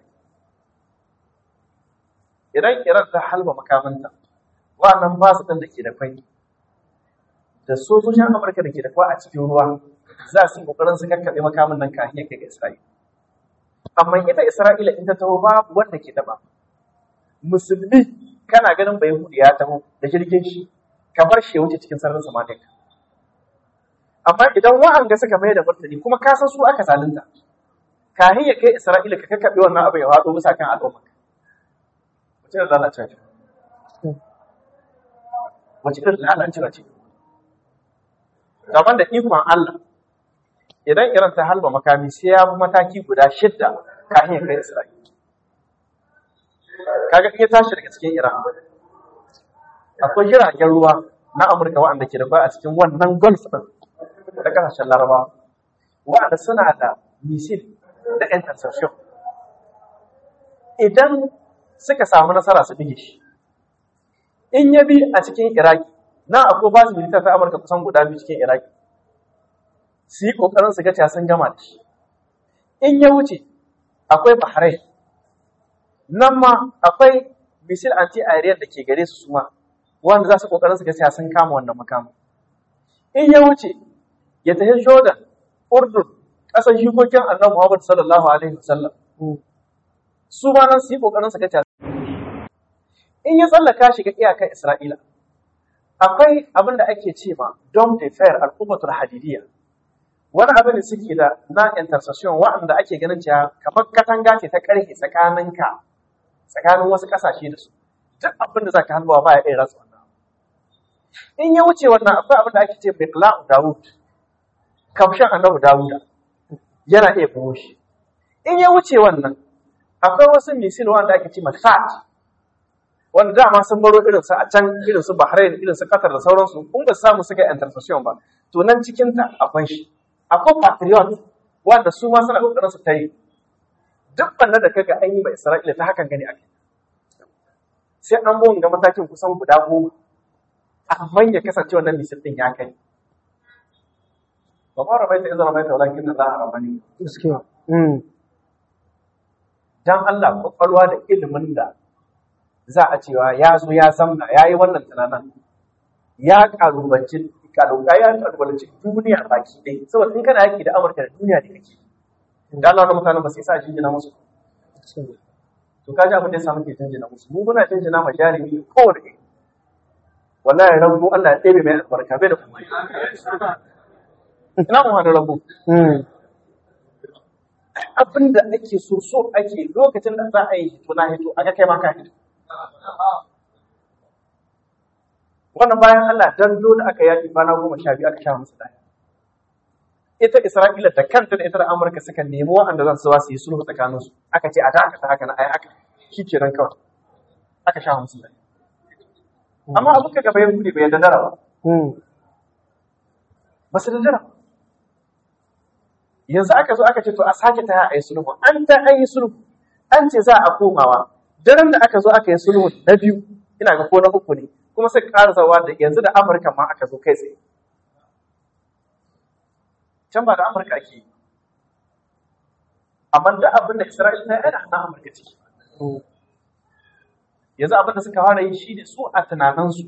idan iran ta halba makamanta wannan ba su ɗin da ke da kwai da sojojin amurka da ke da kwai a cikin ruwa za su yi ƙoƙarin su kakkaɓe makamin nan kafin ya kai ga isra'ila amma ita isra'ila in ta taho babu wanda ke taɓa musulmi kana ganin bai hudu ya taho da jirgin shi ka bar shi ya wuce cikin sararin samaniya amma idan wa'anga suka mai da martani kuma ka san su aka zalunta kahin ya kai Isra'ila ka kakkaɓe wannan abu ya faɗo bisa kan al'umma wace da lalacewa ce wace irin lalacewa ce gaban da ikon Allah idan Iran ta halba makami sai ya bi mataki guda shidda kahin ya kai Isra'ila kaga in ya tashi daga cikin Iran akwai jiragen ruwa na Amurka waɗanda ke da kwai a cikin wannan Gulf din da kasashen Laraba waɗanda suna da misil da interception idan suka samu nasara su bige shi in ya bi a cikin Iraki na akwai basu militar ta Amurka kusan guda biyu cikin Iraki su yi ƙoƙarin su ga cewa sun gama da shi in ya wuce akwai Bahrain nan ma akwai misil anti aerial da ke gare su suma wanda za su ƙoƙarin su ga cewa sun kama wannan makamu in ya wuce ya tafi Jordan Urdun ƙasar shikokin annabi Muhammad sallallahu alaihi wasallam su ma nan su yi ƙoƙarin su ga cewa in ya tsallaka shiga iyakar Isra'ila akwai abin da ake ce ma Dom de Fer al-Qubatul Hadidiyya wani abin da suke da na intercession waɗanda ake ganin cewa kamar katanga ce ta ƙarfe tsakaninka tsakanin wasu ƙasashe da su duk abin da za ka halbawa ba ya iya rasa wannan in ya wuce wannan akwai abin da ake ce Biqla'u Dawud kamshin annabi Dawuda yana iya buwo shi in ya wuce wannan akwai wasu misil wanda ake ce Masat wanda dama sun baro irin su a can irin su Bahrain irin su Qatar da sauransu kun ba samu suka intercession ba to nan cikin ta akwai shi akwai patriot wanda su ma suna kokarin su tayi duk banda da kaga an yi ba Isra'ila ta hakan gani ake sai an bon ga matakin kusan guda goma amma ya kasance wannan misil din ya kai ba ma rabaita idan rabaita walakin Allah rabani gaskiya mm dan Allah kwakwalwa da ilimin da za a cewa ya zo ya zamna ya yi wannan tunanin ya kalubanci kaluba ya kalubalanci duniya baki ɗaya saboda in kana yaki da Amurka da duniya da kake da Allah na mutanen ba sai sa jinjina musu to ka ji abin da ya samu ke jinjina musu mu muna jinjina ma jarumi kowane iri wallahi rabu Allah ya ɗebe mai albarka bai da kuma ina mu hada rabu mm abin da ake so so ake lokacin da za a yi hito na hito aka kai ma ka hito wannan bayan Allah dan dole aka yaki kwana goma sha biyu aka sha musu daya ita Isra'ila da kanta da ita da Amurka suka nemi waɗanda za su su yi sulhu tsakanin su aka ce a da aka ta haka na ai aka shi ke nan kawai aka sha musu daya amma abu ka gaba yin kudi bai dandara ba mm ba su dandara ba yanzu aka zo aka ce to a sake ta a yi sulhu an ta an yi sulhu an ce za a komawa daren da aka zo aka yi sulhu na biyu ina ga ko na uku ne kuma sai ƙara zawa da yanzu da Amurka ma aka zo kai tsaye can ba da Amurka ake yi amma da abin da Isra'ila ta yi ana na Amurka ciki mm yanzu abin da suka fara yi shi ne su a tunaninsu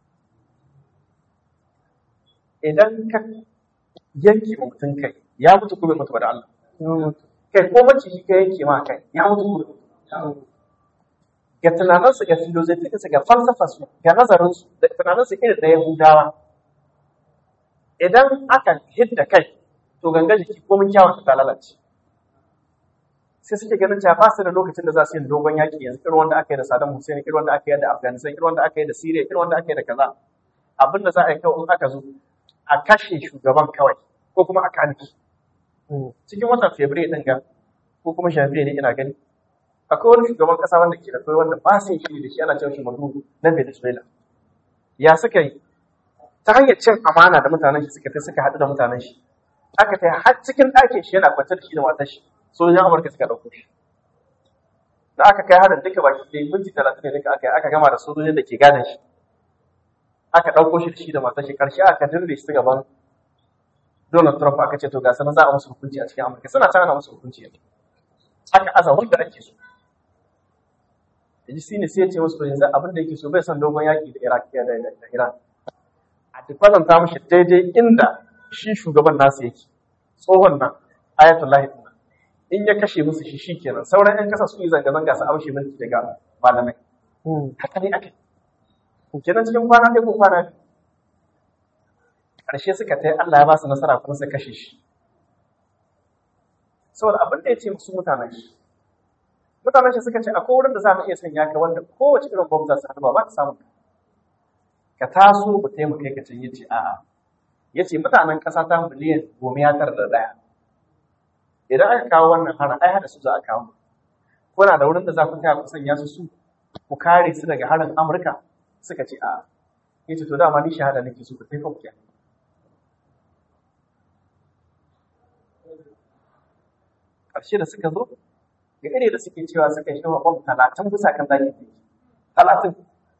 idan ka yanke wa mutum kai ya mutu ko bai mutu ba da Allah kai ko maciji ka yanke ma kai ya mutu ko bai mutu ga tunaninsu ga filozofinsu ga falsafarsu ga nazarinsu da tunaninsu irin na Yahudawa idan aka hidda kai to ganga jiki ko mun kyawun ta lalace sai suke ganin cewa ba su da lokacin da za su yi dogon yaƙi yanzu irin wanda aka yi da Saddam Hussein irin wanda aka yi da Afghanistan irin wanda aka yi da Syria irin wanda aka yi da kaza abin da za a yi kawai in aka zo a kashe shugaban kawai ko kuma a kame shi mm cikin watan Fabrairu din ga ko kuma Janvier ne ina gani akwai wani shugaban kasa wanda ke da kai wanda ba su yi da shi ana cewa shi Maduro na Venezuela ya suka yi ta hanyar cin amana da mutanen shi suka ta suka haɗu da mutanen shi aka ta har cikin ɗakin shi yana kwance da shi da matar shi sojojin Amurka suka ɗauko shi da aka kai harin duka baki ɗaya minti talatin ne duka aka yi aka gama da sojojin da ke gadon shi aka ɗauko shi da shi da matar shi ƙarshe aka dirre shi ta gaban Donald Trump aka ce to ga sanan za a musu hukunci a cikin Amurka suna can ana musu hukunci yanzu aka aza wanda ake so yanzu shine sai ya ce musu to yanzu abin da yake so bai son dogon yaki da Iraq da da da Iran a duk kwatanta mishi daidai inda shi shugaban nasu yake tsohon nan ayatullahi din nan in ya kashe musu shi shikenan sauran yan kasa su yi zanga zanga su amshe mulki daga malamai mm haka ne ake kenan cikin kwana ɗaya ko kwana biyu ƙarshe suka tai Allah ya ba su nasara kuma suka kashe shi saboda abin da ya ce musu mutanen shi mutanen shi suka ce akwai wurin da za mu iya sanya ka wanda kowace irin bomb za su haɗu ba ta samu ka taso mu taimaka ka can yace a'a yace mutanen ƙasa ta miliyan goma ya tara da ɗaya idan aka kawo wannan harin ai hada su za a kawo kuna da wurin da za ku taya ku sanya su su ku kare su daga harin Amurka suka ce a yace to dama ni shahada nake so ku kai ku kenan ƙarshe da suka zo ga ire da suke cewa suka yi shawa bom talatin bisa kan zaki ne talatin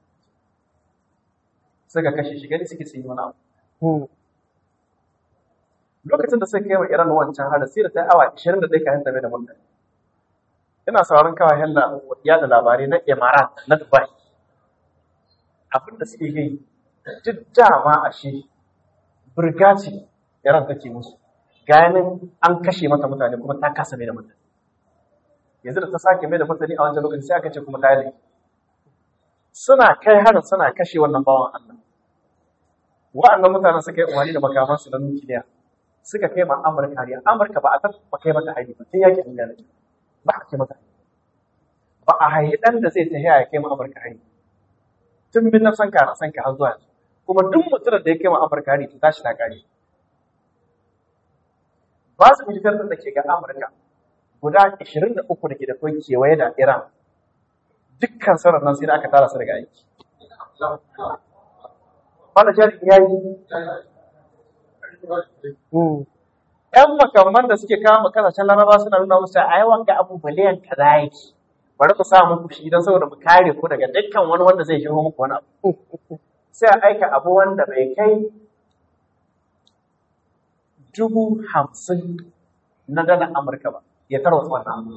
suka kashe shi gani suke sun yi wani abu mm, lokacin da suka kai wa Iran wancan harin sai da ta yi awa 21 kayan tabe da mulki ina sauraron kawayen da yada labarai na Emirat na Dubai abin da suke yi duk dama a shi birgaci Iran take musu ganin an kashe mata mutane kuma ta kasa mai da mutane yanzu da ta sake mai da mutane a wancan lokaci sai aka ce kuma ta yi laifi. suna kai harin suna kashe wannan bawan Allah wa'annan mutanen suka yi umarni da makamansu na nukiliya suka kai ma Amurka hariya Amurka ba a taɓa kai mata hari ba sai yakin duniya ne ba a kai mata hari ba a haihi ɗan da zai tafiya ya kai ma Amurka hari tun bin na san ka na san ka har zuwa yanzu kuma duk mutumin da ya kai ma Amurka hari to tashi ta kare ba su militar da ke ga Amurka guda 23 da ke da kai kewaye da Iran dukkan sauran nan sai da aka tara su daga aiki Bala jari ya yi mm, ‘yan makamman da suke kama kasashen laraba suna nuna musu a yawan ga abu biliyan kaza yake bari ku sa muku shi don saboda mu kare ku daga dukkan wani wanda zai shigo muku wani abu sai a aika abu wanda bai kai dubu hamsin na dalar amurka ba ya tarwatsa wannan abu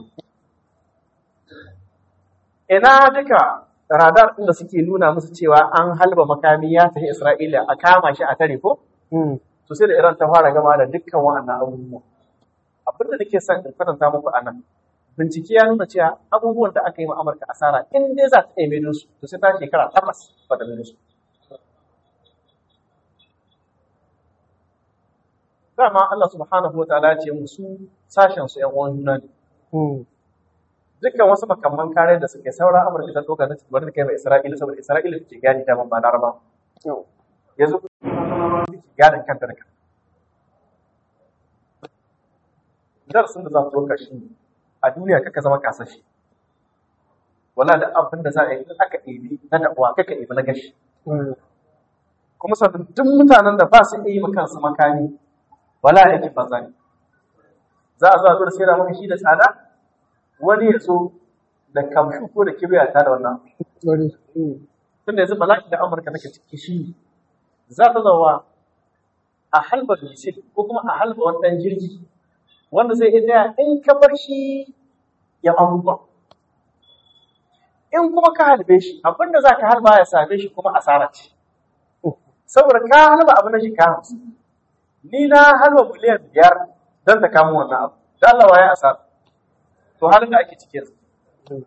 ina duka radar ɗin da suke nuna musu cewa an halba makami ya tafi isra'ila a kama shi a tare ko mm, to sai da Iran ta fara gama da dukkan wa'annan abubuwa. Abin da nake son in kwatanta muku a nan, bincike ya nuna cewa abubuwan da aka yi ma Amurka asara in dai za ta iya maido su, to sai ta shekara takwas ba ta maido su. Dama Allah subhanahu wa ta'ala ya ce musu sashen su ‘yan uwan juna ne. mm, Dukkan wasu makamman kare da suke saura Amurka ta ɗauka na cikin kai mai Isra'ila saboda Isra'ila take gani daman ba Laraba. yau, Yanzu gadon kanta da kanta. darasin da za mu ɗauka shi ne, a duniya kaka zama kasashe wala da abin da za a yi in aka ɗebi na da'uwa kaka ɗebi na gashi mm, kuma sannan duk mutanen da ba su iya yi ma kansu makami wala aikin banza ne za a zo a zo da sai da maka shi da tsada wani ya zo da kamshu ko da kibiya ta da wannan bari, mm, tunda yanzu bala'i da amurka nake ciki shi ne za ta zawa a halba misil ko kuma a halba wani ɗan jirgi wanda zai iya tsaya in ka bar shi ya abubuwa in kuma ka halbe shi abinda za ka halba ya same shi kuma asara ce saboda ka halba abu na shi ka hamsin ni na halba miliyan biyar don ta kamo wannan abu da Allah wa ya asara to halin da ake ciki yanzu mm,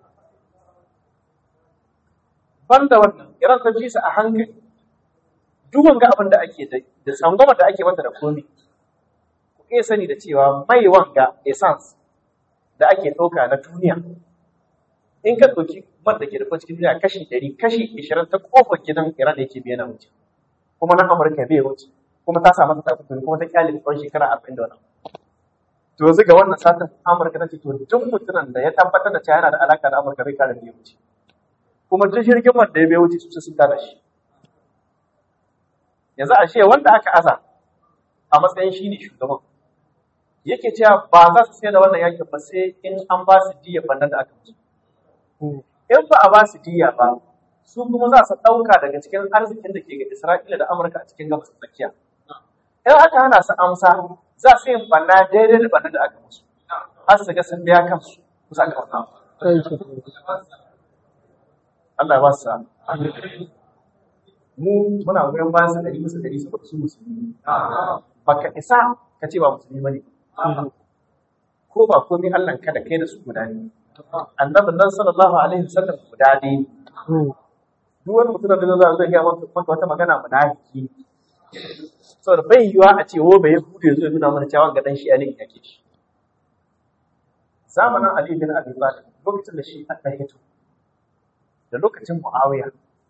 banda wannan iran ta ji su a hankali duk wanga abin da ake da da tsangwama da ake mata da komi ku iya sani da cewa mai wanga essence da ake ɗauka na duniya in ka ɗauki man da ke da cikin duniya kashi ɗari kashi ishirin ta ƙofar gidan iran da yake biya na wuce kuma na amurka bai wuce kuma ta samu ta tafi kuma ta kyale tsawon shekara arba'in da wani to yanzu ga wannan satin amurka ta ce to duk mutumin da ya tabbatar da cewa yana da alaka da amurka bai kare bai wuce kuma duk jirgin man da ya bai wuce su sun tada shi yanzu a ce wanda aka aza a matsayin shi ne shugaban yake cewa ba za su sai da wannan yakin ba sai in an ba su diya bannan da aka musu mm, in ba a ba su diya ba su kuma za su ɗauka daga cikin arzikin da ke ga Isra'ila da Amurka a cikin gabas ta tsakiya in aka hana su amsa za su yin banna daidai da bannan da aka musu har su ga sun biya kansu kusa ga wannan kai ke, Allah ya ba su sa'a. mu muna goyon bayan su ɗari musu ɗari saboda su musulmi baka isa ka ce ba musulmi bane mm, ko ba komai Allah ka da kai da su guda ne annabin nan sallallahu alaihi wasallam guda ne mm, duk wani mutum da zai zai ga maka wata magana munafiki saboda bai yiwa a ce wo bai hude zai nuna mana cewa ga dan shi ne yake shi zamanin Ali bin Abi Talib lokacin da shi aka hito da lokacin Muawiya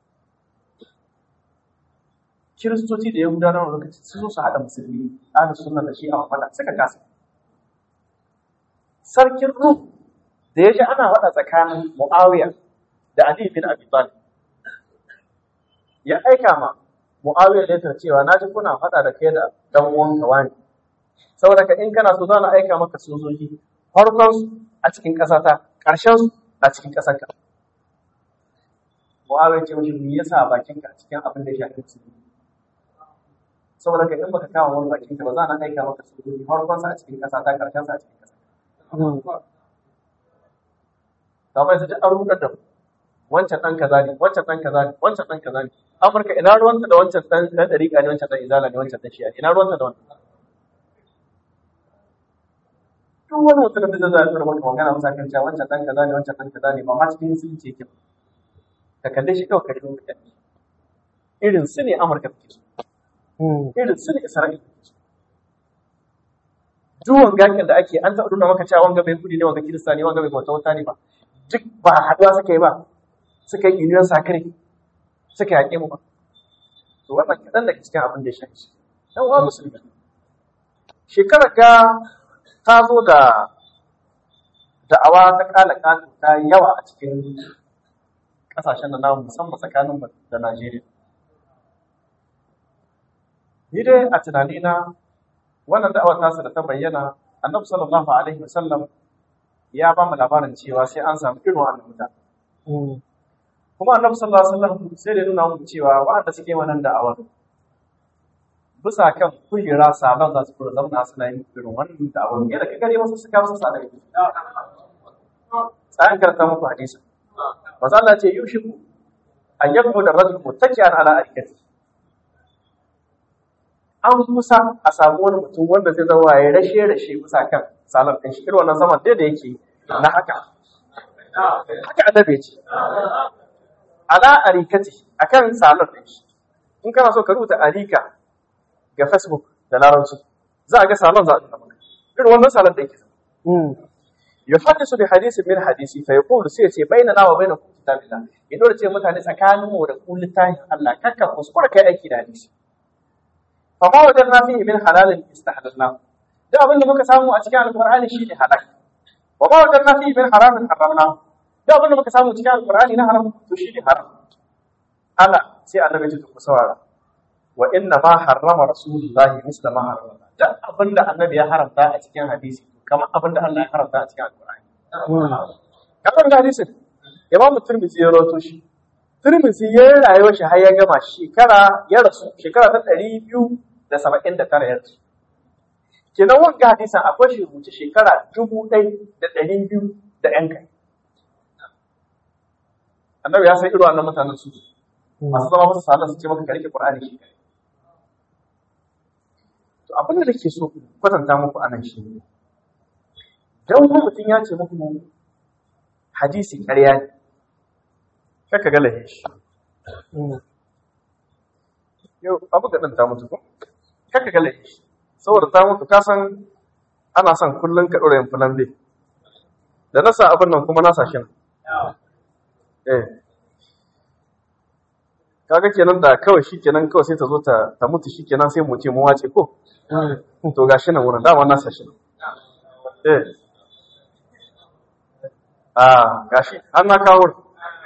kiristoci da yahudawa na lokacin sun zo su haɗa musulmi ahlu sunna da shi a faɗa suka kasa sarkin rum da ya ji ana faɗa tsakanin muawiya da Ali bin Abi Talib ya aika ma Muawiya da ta cewa na ji kuna faɗa da kai da dan uwan ka wani saboda ka in kana so za na aika maka sojoji farkon su a cikin ƙasa ta ƙarshen su a cikin ƙasar ka Muawiya ce mishi me yasa bakin ka a cikin abin da ya shafi musulmi saboda ka in baka kawo wani bakin ka ba za na aika maka sojoji farkon su a cikin ƙasa ta ƙarshen su a cikin ƙasa Mm. kamar yanzu duk an rudar da mu wancan ɗan kaza ne wancan ɗan kaza ne wancan ɗan kaza ne amurka ina ruwanta da wancan ɗan ɗan ɗariƙa ne wancan ɗan izala ne wancan ɗan shi'a ina ruwanta da wannan duk wani mutum da zai zai maka magana masa kan cewa wancan ɗan kaza ne wancan ɗan kaza ne ba ma cikin sun ce kyau ka kalle shi kawai ka shi ka kalle irin su ne amurka take so Mm. irin su ne isra'ila take so duwan gakin da ake an taɓa nuna maka cewa wanga bai kudi ne wanga kirista ne wanga bai bauta wata ne ba duk ba haɗuwa suka yi ba suka yi union sakare suka yaƙe mu ba to wannan kaɗan daga cikin abin da ya shafi shi dan uwa musulmi shekarar ga ta zo da da'awa ta kala katu ta yi yawa a cikin ƙasashen da namu musamman tsakanin mu da Najeriya ni dai a tunanina wannan da'awar tasu da ta bayyana annabi sallallahu alaihi wasallam ya ba mu labarin cewa sai an samu irin wannan mutane Mm. kuma annabi sallallahu alaihi wasallam sai da ya nuna mu cewa waɗanda suke wannan da'awar bisa kan kujera sabon za su fura zauna suna yin irin wannan da'awar yadda ka gani wasu suka wasu sa daga ciki tsayan karanta muku hadisi maza Allah ce yushiku an yakmu da rajul muttaki'an ala arkati an kusa a samu wani mutum wanda zai zama ya rashe rashe bisa kan salar ɗin shi irin wannan zaman dai da yake na haka haka annabi ya ce ala arikati akan salar ɗin shi in kana so ka rubuta arika ga facebook da larabci za a ga salon za a nuna maka irin wannan salon da yake Mm. yuhaddisu bi hadisin min hadisi fa yaqulu sai ya ce bainana wa bainakum kitabillah ya dole ce mutane tsakanin mu da ku littafin Allah kakka kuskura kai aiki da hadisi fa ma wajen na fihi min halalin istahlalna duk abin da muka samu a cikin alqur'ani shine halal wa ma wajen na fihi min haramin haramna duk abin da muka samu cikin alqur'ani na haram to shine haram ala sai annabi ya ce ku saurara wa inna ma harrama rasulullahi misla ma harrama duk abin da annabi ya haramta a cikin hadisi kamar abin da Allah ya haramta a cikin alqur'ani Mm. kamar da hadisin imam turmizi ya rawaito shi turmizi ya yi rayuwar shi har ya gama shekara ya rasu shekara ta ɗari biyu da saba'in da tara ya rasu kenan wanga hadisin akwai shi rubuce shekara dubu ɗai da ɗari biyu da ƴan kai annabi ya san irin wannan mutanen su masu zama masa sallah su ce maka ka rike qur'ani shi kai to abin da nake so in kwatanta muku anan shi ne dan wani mutum ya ce muku hadisi ƙarya ne kaka ga lahin shi Mm. yau abu ga ta mutu ko kaka ga lahin shi saboda ta mutu ka san ana son kullum ka ɗora yin fulan bai da na sa abin nan kuma na sa shi nan eh kaga kenan da kawai shi kenan kawai sai ta zo ta ta mutu shi kenan sai mu ce mu wace ko Mm. to gashi nan wurin dama na sa shi nan eh ah gashi an na kawo wurin.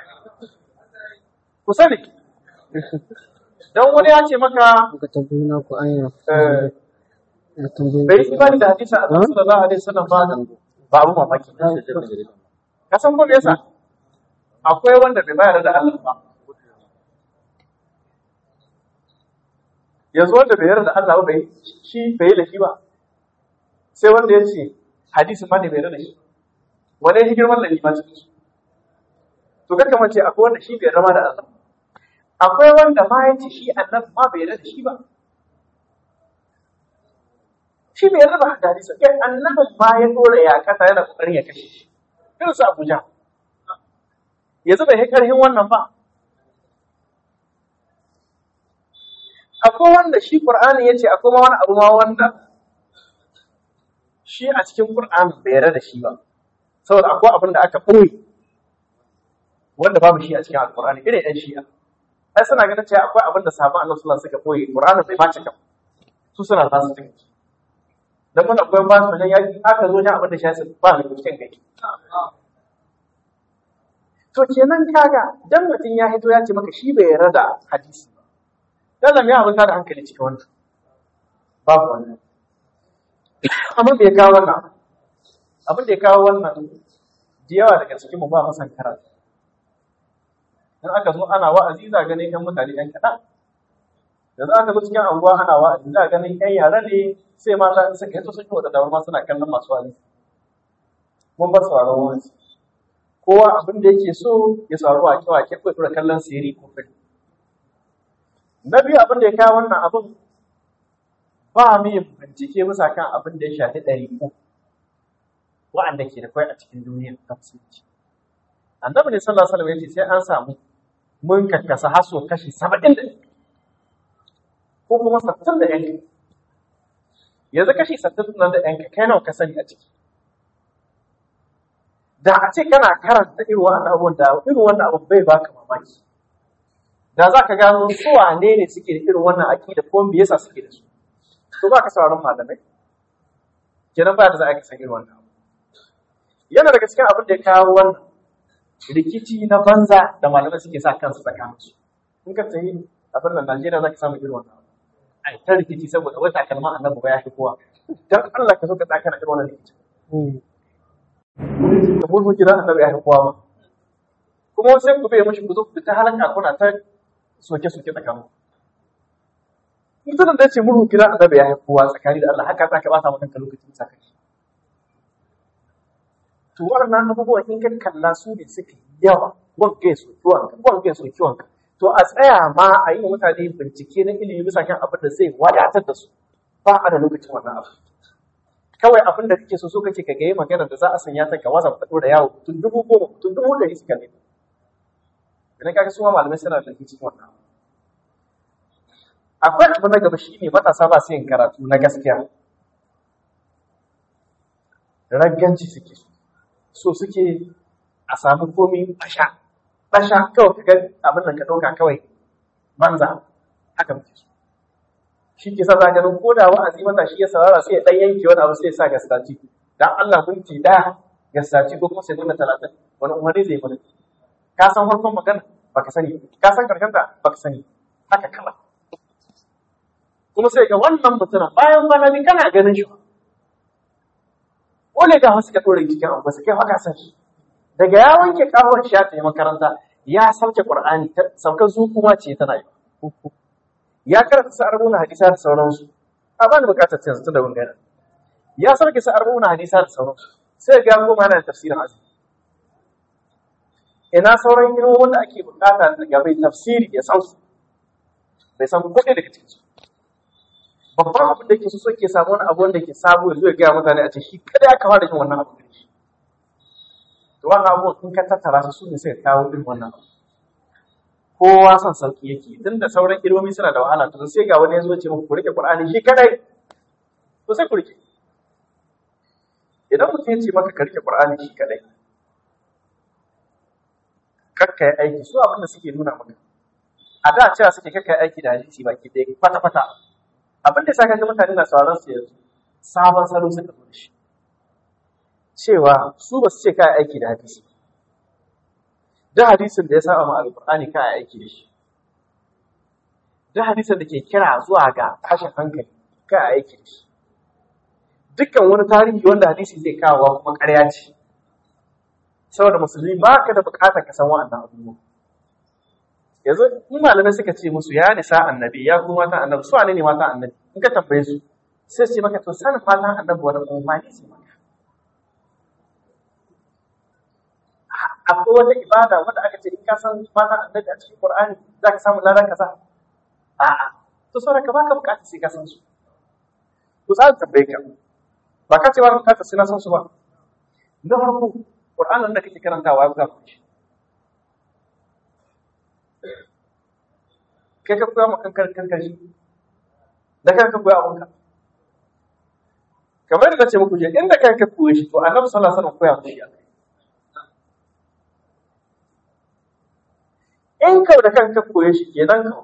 ku sani dan wani ya ce maka Ka tambayi na ku anya. eh, Ka tambayi bai yi imani da hadisi a sallallahu alaihi wasallam ba ba abu mamaki ka san ko me yasa akwai wanda bai bayar da Allah ba yanzu wanda bai yarda da Allah ba bai shi bai yi da shi ba sai wanda ya ce hadisi ma ne bai yarda da shi wani ya girman da ma cikin su to kaka mace akwai wanda shi bai rama da Allah akwai wanda ma ya ce shi annabi ma bai yarda da shi ba shi bai yarda ba da hadisi kai annabin ma ya dora ya kasa yana kokarin ya kashe shi irin su Abuja yanzu bai kai karhin wannan ba akwai wanda shi Qur'ani yace akwai ma wani abu ma wanda shi a cikin Qur'ani bai yarda da shi ba saboda akwai abin da aka ɓoye wanda babu shi a cikin Al-Qur'ani irin ɗan shi'a ai suna ganin cewa akwai abin da sahabban Annabi sallallahu alaihi wasallam suka ɓoye Qur'ani bai ma cika su suna za su cika dan mun akwai ba su wajen yaki aka zo jan abin da shi ba mai cikin gari to kenan kaga dan mutum ya hito ya ce maka shi bai yarda da hadisi ba dan da me abin da hankali cikin wannan babu wannan amma bai kawo wannan abin da ya kawo wannan da yawa daga cikin mu ba masan karatu in aka zo ana wa'azi za ganin yan mutane yan kaɗan yanzu aka zo cikin anguwa ana wa'azi za ganin yan yara ne sai mata in suka yi sun yi wadda ma suna kallon masu wa'azi mun bar sauraron wa'azi kowa abin da yake so ya saurari wake wake ko ya kallon siri ko fili na biyu abin da ya kawo wannan abin ba mu yin bincike bisa kan abin da ya shafi ɗari uku wa'anda ke da kwai a cikin duniyar ta musulunci annabi ne sallallahu alaihi wasallam yace sai an samu mun kakkasa haso kashi saba'in da ko kuma sattin da yanki yanzu kashi sattin nan da yanka kai nawa ka sani a ciki da a ce kana karanta irin wannan abubuwan da irin wannan abu bai baka mamaki da za ka gano su wane ne suke da irin wannan aƙida ko me yasa suke da su to ba ka sauraron malamai kenan ba da za a ka san irin wannan abu yana daga cikin abin da ya kawo wannan rikici na banza da malamai suke sa kansu tsakanin su in ka tsaye abin nan Najeriya za ka samu irin wannan abu ai ta rikici saboda wata kalma annabi ba ya fi kowa dan Allah ka so ka tsaka na irin wannan rikici da mulku kira annabi ya fi kowa ba kuma sai ku bai mashi ku zo ku ta halaka kuna ta soke soke tsakanin mutumin da ya ce mulku kira annabi ya fi kowa tsakani da Allah haka za ka bata maka lokacin tsakani to waɗannan abubuwan in ka kalla su ne suka yi yawa wanga ya soki wanka wanga ya soki wanka to a tsaya ma a yi wa mutane bincike na ilimi bisa kan abin da zai wadatar da su ba a da lokacin wannan abu kawai abin da kake so so kake ka gayi magana da za a sanya ta ga wasa ka da yawo tun dubu goma tun dubu ɗari suka ne idan kaga su ma malamai suna da cikin wannan akwai abu na gaba shi ne matasa ba su yin karatu na gaskiya ragganci suke so so suke a samu komi basha basha kawai ka ga abin nan ka ɗauka kawai banza haka muke so shi ke sa zaganin ko da wa'azi mata shi ya saurara sai ya ɗan yanke wani abu sai ya sa gastaci dan Allah minti ɗaya gastaci ko kuma sai nuna talatin wani umarni zai mana ka san farkon magana baka sani ka san karshen ta baka sani haka kala kuma sai ga wannan mutumin bayan kwana biyu kana ganin shi Ole ga wasu ka ɗore cikin abu su kai haka san shi. Daga ya wanke kawar shi ya tafi makaranta ya sauke Qur'ani saukar kuma ce tana yi. Ya karanta sa arbuna hadisa da sauransu. A bani bukatar cin su da wangana. Ya sauke sa arbuna hadisa da sauransu. Sai ga goma yana tafsirin azumi. Ina sauran irin wanda ake bukata daga bai tafsiri ya san su. Bai san kuɗi daga cikin su. babban abin da ke so suke samu wani abu wanda ke sabo yanzu ya gaya mutane a ce shi kada ya kama da yin wannan abu da shi to wannan abu in ka tattara su su ne sai kawo irin wannan abu kowa son sauki yake tun da sauran ilmomi suna da wahala to sai ga wani ya zo ce muku ku rike qur'ani shi kadai to sai ku rike idan mutum ya ce maka ka rike qur'ani shi kadai kakka yi aiki su abin da suke nuna maka a da cewa suke kakka yi aiki da hadisi baki ɗaya kwata-kwata abin da saka ga mutane na sauran su yanzu sabon salo suka zo da shi cewa su ba su ce kai aiki da hadisi da hadisin da ya saba ma alqur'ani kai aiki da shi da hadisin da ke kira zuwa ga tashin hankali kai aiki da shi dukkan wani tarihi wanda hadisi zai kawo kuma ƙarya ce saboda musulmi ba ka da buƙatar ka san wa'annan abubuwa yanzu in malamai suka ce musu ya nisa annabi ya kuma matan annabi su ne matan annabi in ka tambaye su sai su ce maka to sanin matan annabi wani umarni ce maka akwai wata ibada wanda aka ce in ka san matan annabi a cikin qur'ani za ka samu ladan kaza a'a to saboda ka baka bukatar sai ka san su to za ka tambaye ka ba ka ce ba ka bukatar sai na san su ba na farko qur'anin da kake karantawa ya buga ku shi kai ka koya ma kankar kankar shi da kanka koya abunka kamar da ce muku je inda kanka koya shi to annabi sallallahu alaihi wasallam koya mushi in ka da kanka koya shi kenan ka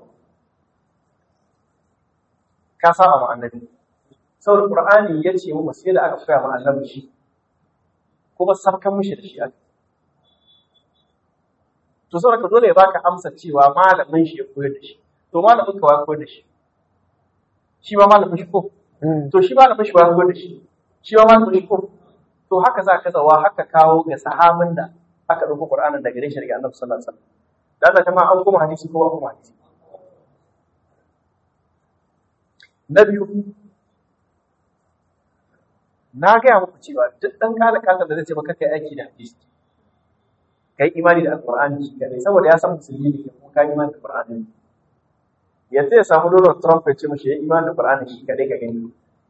ka saba ma annabi saboda qur'ani ya ce mu sai da aka koya ma annabi shi kuma sabkan mishi da shi aka to saboda ka dole ya baka amsa cewa malamin shi ya koyar da shi to malamin ka wa koyar da shi shi ma malamin shi ko Mm. to shi malamin shi wa koyar da shi shi ma malamin shi ko to haka za ka zawa haka kawo ga sahabin da aka ɗauko Qur'anin daga gare shi daga Annabi sallallahu alaihi wasallam da Allah jama'a an kuma hadisi ko ba kuma hadisi na biyu na gaya muku cewa duk ɗan kala kasa da zai ce maka kai aiki da hadisi kai imani da alqur'ani shi kadai saboda ya san musulmi ne ko ka imani da qur'ani yanzu ya samu Donald Trump ya ce mashi ya imani da qur'ani shi kadai ka gani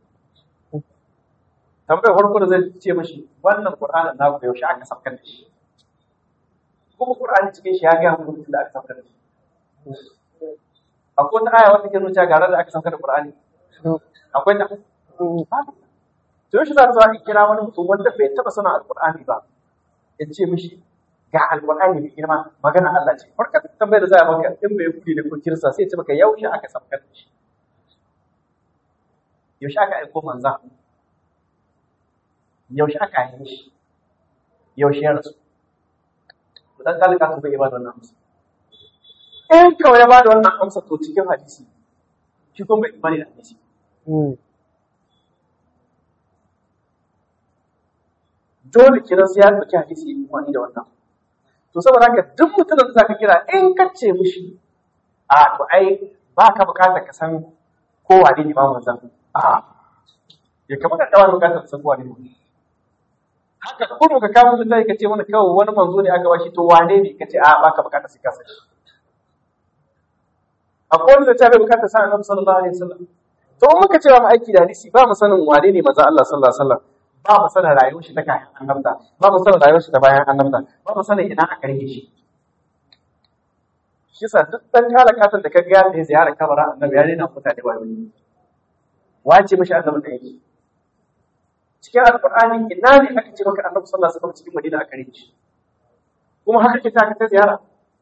tambayar farko da zai ce mashi wannan qur'anin na ku yaushe aka saukar da shi kuma qur'ani cikin shi ya ga mu da aka saukar da shi akwai wata aya wata ke nuna cewa ga ranar da aka saukar da qur'ani No. akwai ta Mm. to shi za ka zo a kira wani mutum wanda bai taba sanin alqur'ani ba ya ce mishi ga alqur'ani mai girma magana Allah ce farka tambayar da za a maka in bai kudi da ko kirsa sai ya ce maka yaushe aka saukar da shi yaushe aka aiko manza yaushe aka yi shi yaushe ya rasu to dan kalika ka bai ba da wannan amsa in kawai ya ba da wannan amsa to cikin hadisi shi kuma bai imani da hadisi Mm. dole kiran sai ya ɗauki hadisi ya imani da wannan to saboda haka duk mutumin da zaka kira in ka ce mishi a to ai ba ka bukatar ka san ko wane ne ba manzan a ya kamata ka wani bukatar ka san ko wane ne haka kuma ka kawo mutum ka ce mana kawai wani manzo ne aka bashi to wane ne ka ce a ba ka bukatar sai ka san shi akwai wanda ta bai bukatar sa annabi sallallahu alaihi wasallam to in muka ce ba mu aiki da hadisi ba mu sanin wane ne manzo Allah sallallahu alaihi wasallam ba mu sanin rayuwar shi ta kayan annabta ba mu sanin rayuwar shi ta bayan annabta ba mu sanin ina aka rike shi shi sa duk dan kala katon da ka ga da ziyara kabara annabi ya rena mutane ba wani wace mishi annabi da yake cikin alqur'ani ina ne aka ce maka annabi sallallahu alaihi wasallam cikin madina aka rike shi kuma haka ke ta ka ta ziyara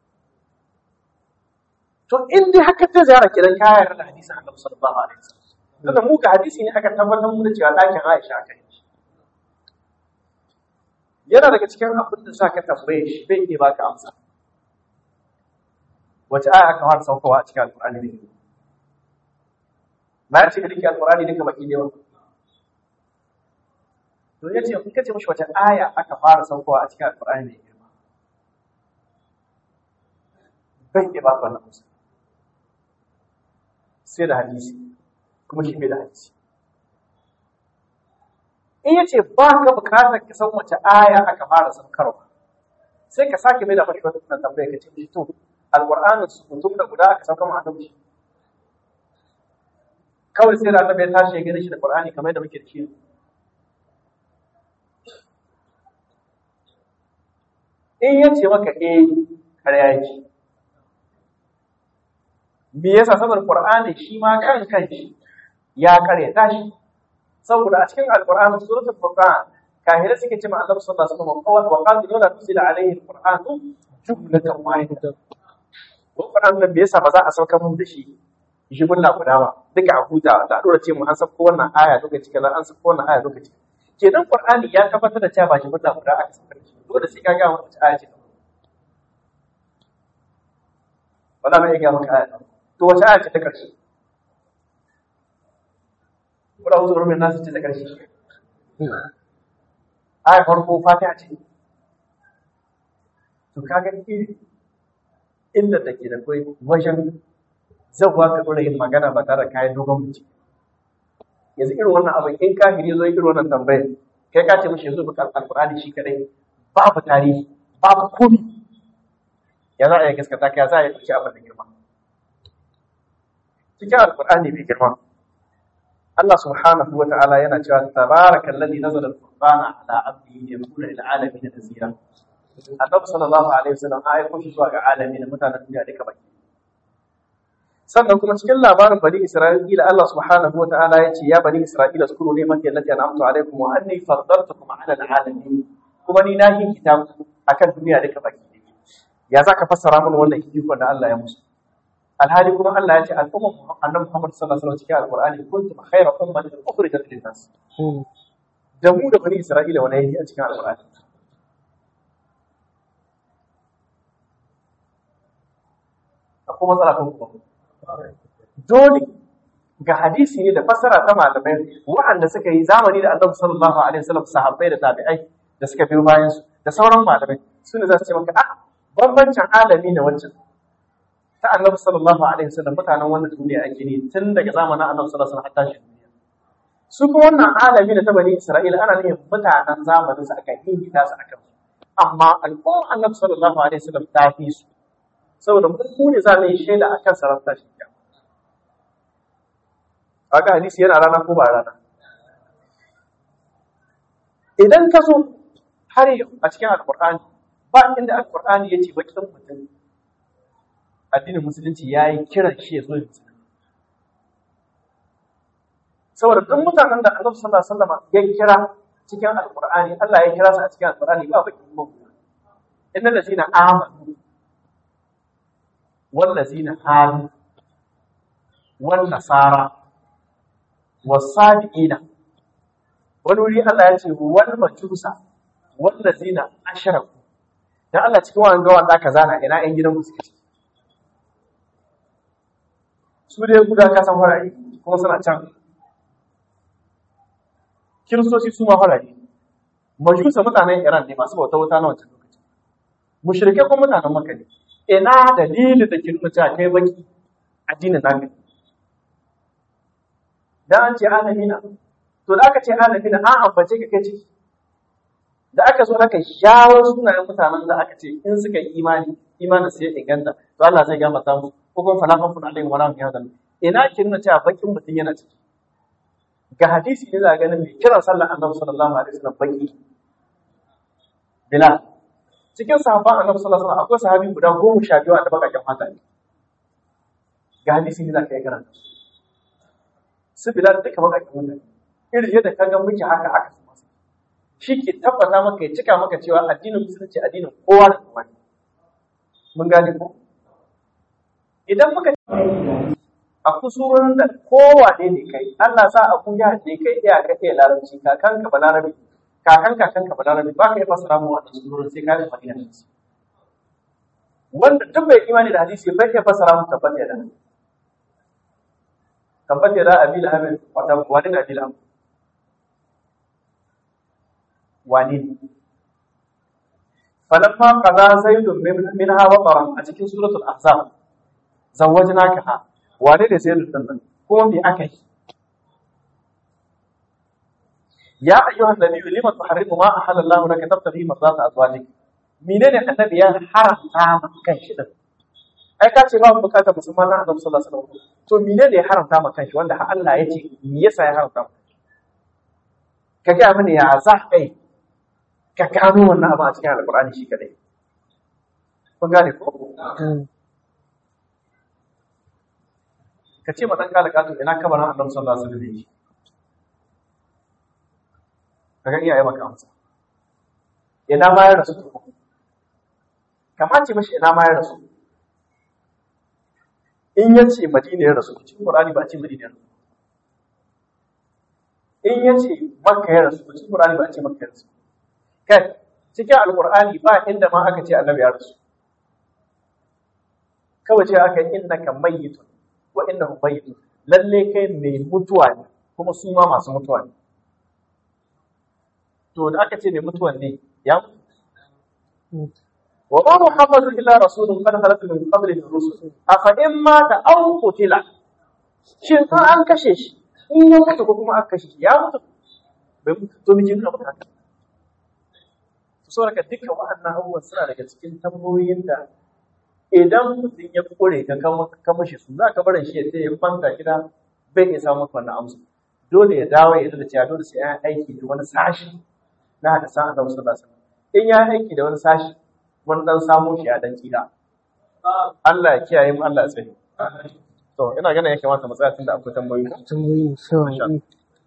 to in dai haka ta ziyara kiran ka yarda da hadisin annabi sallallahu alaihi wasallam tunda mu ka hadisi ne aka tabbatar mu da cewa ɗakin Aisha aka yi yana daga cikin abin da sa ka tambaye shi bai iya baka amsa wace aya aka fara saukowa a cikin alƙur'ani ne na ya ce ka rike alƙur'ani duka baki ne ba to ya ce in ka ce mishi wace aya aka fara saukowa a cikin alƙur'ani ne girma bai iya baka wannan amsa sai da hadisi kuma shi bai da hadisi in ya ce ba ka bukatar ka san wace aya aka fara saukarwa sai ka sake mai da mashi wata tunan tambaya ka ce mishi to alƙur'anin su mutum da guda aka saukar ma annabi kawai sai da annabi ya tashi ya gani shi da qur'ani kamar yadda muke da shi in ya ce maka eh ƙarya yake me yasa saboda qur'ani shi ma kan kanshi ya karyata shi saboda a cikin alqur'ani suratul furqan kahirai suke ce ma annabi sallallahu alaihi wasallam wa qalu la tusila alaihi alqur'anu jumlatan wahidatan ko qur'an nan me yasa ba za a sauka mun da shi jumla guda ba duka a huta da dora ce mu an sako wannan aya lokaci kaza an sako wannan aya lokaci kenan qur'ani ya tabbatar da cewa ba jumla guda aka saka shi dole sai ka ga wata aya ce wala mai ga maka aya to wace aya ce ta karshe wala uzuru min nasu ce ta karshe aya farko fatiha ce to kaga iri inda take da kai wajen zabuwa ka dora yin magana ba tare da kayan dogon bincike yanzu irin wannan abin in kafiri zo irin wannan tambayar kai ka ce mishi yanzu baka alqur'ani shi kadai babu tarihi babu komi ya za a yi gaskata ka ya za a yi ɗauki abin da girma cikin alqur'ani mai girma Allah subhanahu wa ta'ala yana cewa tabarakal ladhi nazala al-furqana ala abdihi yakuna lil alamin nazira Annabi sallallahu alaihi wasallam ya aiko shi zuwa ga alamin mutanen duniya duka baki sannan kuma cikin labarin bani Isra'ila Allah subhanahu wa ta'ala ya ce ya bani Isra'ila zkuru ni'mati allati an'amtu alaikum wa anni faddaltukum 'ala al-alamin kuma ni na yi kitab akan duniya duka baki ya zaka fassara mana wannan ikon da Allah ya musu alhali kuma Allah ya ce al'umma annabi Muhammad sallallahu alaihi wasallam cikin alqur'ani kuntum khayra ummatin ukhrijat lin-nas da mu da bani Isra'ila wani yake a cikin alqur'ani akwai matsala kan kuma dole ga hadisi ne da fassara ta malamai waɗanda suka yi zamani da annabi sallallahu alaihi wasallam sahabbai da tabi'ai da suka biyo bayan su da sauran malamai su ne za su ce maka a bambancin alami ne wancan ta annabi sallallahu alaihi wasallam mutanen wannan duniya ake ne tun daga zamanin annabi sallallahu alaihi wasallam har tashi duniya su kuma wannan alami da ta bani isra'ila ana nufin mutanen zamanin su aka yi ta su akan amma al'ummar annabi sallallahu alaihi wasallam ta fi su saboda mu ne za mu yi shaida akan sarauta shi kaga hadisi yana rana ko ba rana idan ka so har yau a cikin alkur'ani ba inda alkur'ani ya ce bakin mutum addinin musulunci ya yi kiran shi ya zo ya musulunci saboda duk mutanen da annabi sallallahu alaihi wasallam ya kira cikin alkur'ani Allah ya kira su a cikin alkur'ani ba bakin mutum innal ladina amanu wal ladina hadu wal nasara wasabi'ina wani wuri Allah ya ce wal majusa wal ladina ashraku dan Allah cikin wannan gawan da aka zana ina ƴan gidan suke ciki su dai guda ka san fara'i kuma suna can kiristoci su ma fara'i majusa mutanen Iran ne masu bauta wuta na wancan lokaci mushrike kuma mutanen Makka ne ina dalilin da ke nuna cewa kai baki addinin naka da an ce alamina to da aka ce alamina an ambace ka kai ciki da aka zo aka shawo sunayen mutanen da aka ce in suka yi imani imanin su ya inganta to Allah zai gama ta musu ko kuma falafan fun alayhi wa rahmatullahi wa ina ke nuna cewa bakin mutum yana ciki ga hadisi ne za ganin mai kiran sallar annabi sallallahu alaihi wasallam baki bilal cikin sahabban annabi sallallahu alaihi wasallam akwai sahabi guda goma sha biyu da bakakken mata ne ga hadisi ne za ka yi karanta su bilal duka bakakken mutane irin yadda ka ga muke haka haka su masu shi ke tabbata maka ya cika maka cewa addinin musulunci addinin kowa da kowa ne mun gane ko idan muka a kusurorin da kowa ne ne kai Allah sa abu ya ne kai iya ka iya larabci kakan ka ba larabi kakan kakan ka ba larabi ba ka yi fasara mu wannan surorin sai ka yi madina da su wanda duk bai imani da hadisi bai iya fasara mu tabbata da tabbata da abil hamid wata wani da abil hamid wani ne falamma qaza zaidun min hawa qaran a cikin suratul ahzab zawwajnaka ha wane da sayyidun din nan kuma me aka yi ya ayyuhan nabiyyu lima tuharrimu ma ahalla Allah laka tabtaghi mardata azwajik menene annabi ya haramta maka kan shi din ai ka ce ba mu bukatar musulman na annabi sallallahu alaihi wasallam to menene ya haramta maka kan shi wanda har Allah ya ce me yasa ya haramta maka ka ga mini ya za kai ka gano wannan abu a cikin alkur'ani shi kadai kun gane ko ka ce ma dan kala kato ina kabarin annabi sallallahu alaihi wasallam ka ga iyaye maka amsa ina ma ya rasu to kamar ce mashi ina ma ya rasu in ya ce madina ya rasu cikin qur'ani ba a ce madina ya rasu in ya ce makka ya rasu cikin qur'ani ba a ce makka ya rasu kai cikin alkur'ani ba inda ma aka ce annabi ya rasu kawai ce aka yi innaka mayyitun wa innahum mayyitun lalle kai mai mutuwa ne kuma su ma masu mutuwa ne to da aka ce mai mutuwa ne ya mutu wa ma muhammadu illa rasulun qad khalat min qablihi rusul afa in mata aw qutila shin fa an kashe shi in ya mutu ko kuma aka kashe shi ya mutu bai mutu to miji nuna maka haka saboda dukkan waɗannan abubuwan suna daga cikin tambayoyin da idan mutum ya kore ka ka mashi su za ka barin shi ya ce ya fanta gida bai iya samun wannan amsa dole ya dawo ya da cewa dole sai ya aiki da wani sashi na hada san Annabi sallallahu alaihi wasallam in ya aiki da wani sashi wani dan samu shi a dan kila Allah ya kiyaye mu Allah ya tsare to ina ganin ya kamata mu tsaya tunda akwai tambayoyi tambayi shawa